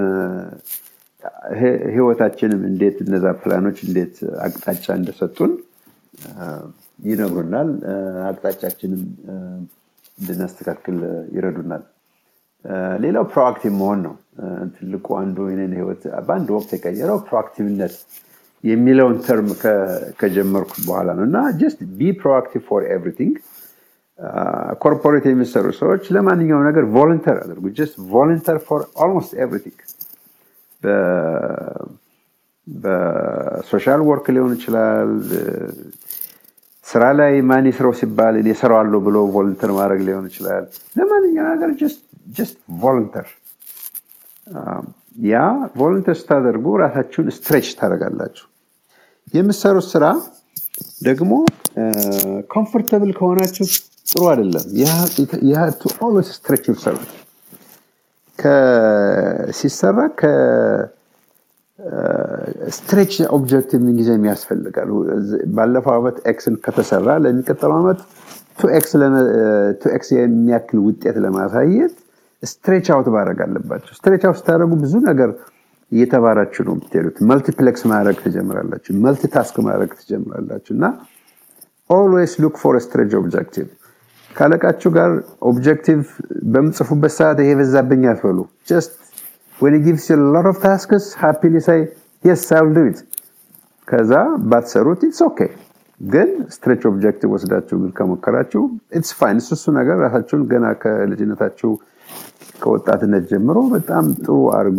Speaker 1: ህይወታችንም እንዴት እነዛ ፕላኖች እንዴት አቅጣጫ እንደሰጡን ይነግሩናል። አቅጣጫችንም እንድናስተካክል ይረዱናል። ሌላው ፕሮአክቲቭ መሆን ነው። ትልቁ አንዱ የኔን ህይወት በአንድ ወቅት የቀየረው ፕሮአክቲቭነት የሚለውን ተርም ከጀመርኩ በኋላ ነው እና ጀስት ቢ ፕሮአክቲቭ ፎር ኤቭሪቲንግ ኮርፖሬት የሚሰሩ ሰዎች ለማንኛውም ነገር ቮለንተር አድርጉ። ጀስት ቮለንተር ፎር ኦልሞስት ኤቭሪቲንግ በሶሻል ወርክ ሊሆን ይችላል። ስራ ላይ ማን ይስራው ሲባል እኔ እሰራዋለሁ ብሎ ቮለንተር ማድረግ ሊሆን ይችላል። ለማንኛውም ነገር ጀስት ቮለንተር ያ ቮለንተር ስታደርጉ ራሳችሁን ስትሬች ታደርጋላችሁ። የምሰሩት ስራ ደግሞ ኮምፎርተብል ከሆናችሁ ጥሩ አይደለም። ቱ ኦልዌይስ ስትሬች ዩርሰልፍ ሲሰራ ስትሬች ኦብጀክቲቭ ምን ያስፈልጋል። ባለፈው ዓመት ኤክስን ከተሰራ ለሚቀጥለው ዓመት ቱ ኤክስ የሚያክል ውጤት ለማሳየት ስትሬች አውት ማድረግ አለባቸው። ስትሬች አውት ስታደረጉ ብዙ ነገር እየተባራችሁ ነው የምትሄዱት። መልቲፕሌክስ ማድረግ ትጀምራላችሁ። መልቲታስክ ማድረግ ትጀምራላችሁ እና ኦልዌይስ ሉክ ፎር ስትሬች ኦብጀክቲቭ ካለቃችሁ ጋር ኦብጀክቲቭ በምጽፉበት ሰዓት ይሄ በዛብኝ አትበሉ። ጀስት when he gives you a lot of tasks happily say yes I'll do it ከዛ ባትሰሩት ኢትስ ኦኬ ግን ስትሬች ኦብጀክቲቭ ወስዳችሁ ግን ከሞከራችሁ ኢትስ ፋይን እሱ እሱ ነገር ራሳችሁን ገና ከልጅነታችሁ ከወጣትነት ጀምሮ በጣም ጥሩ አድርጎ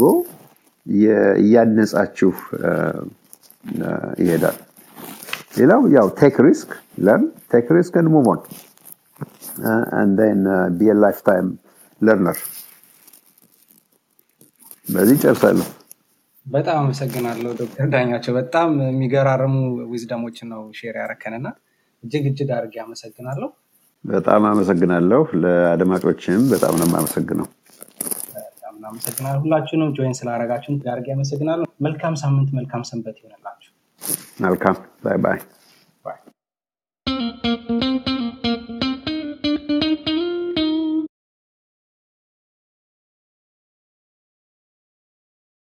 Speaker 1: እያነጻችሁ ይሄዳል ሌላው ያው ቴክ ሪስክ ለርን ቴክ ሪስክ and move on uh, and then uh, be a lifetime learner በዚህ ጨርሳለሁ
Speaker 2: በጣም አመሰግናለሁ ዶክተር ዳኛቸው። በጣም የሚገራርሙ ዊዝደሞችን ነው ሼር ያረከንና እጅግ እጅግ አድርጌ አመሰግናለሁ።
Speaker 1: በጣም አመሰግናለሁ። ለአድማጮችም በጣም ነው የማመሰግነው።
Speaker 2: በጣም እናመሰግናለን። ሁላችሁንም ጆይን ስላደረጋችሁን አድርጌ አመሰግናለሁ። መልካም ሳምንት፣ መልካም ሰንበት ይሆንላችሁ።
Speaker 1: መልካም ባይ ባይ።
Speaker 2: ባይ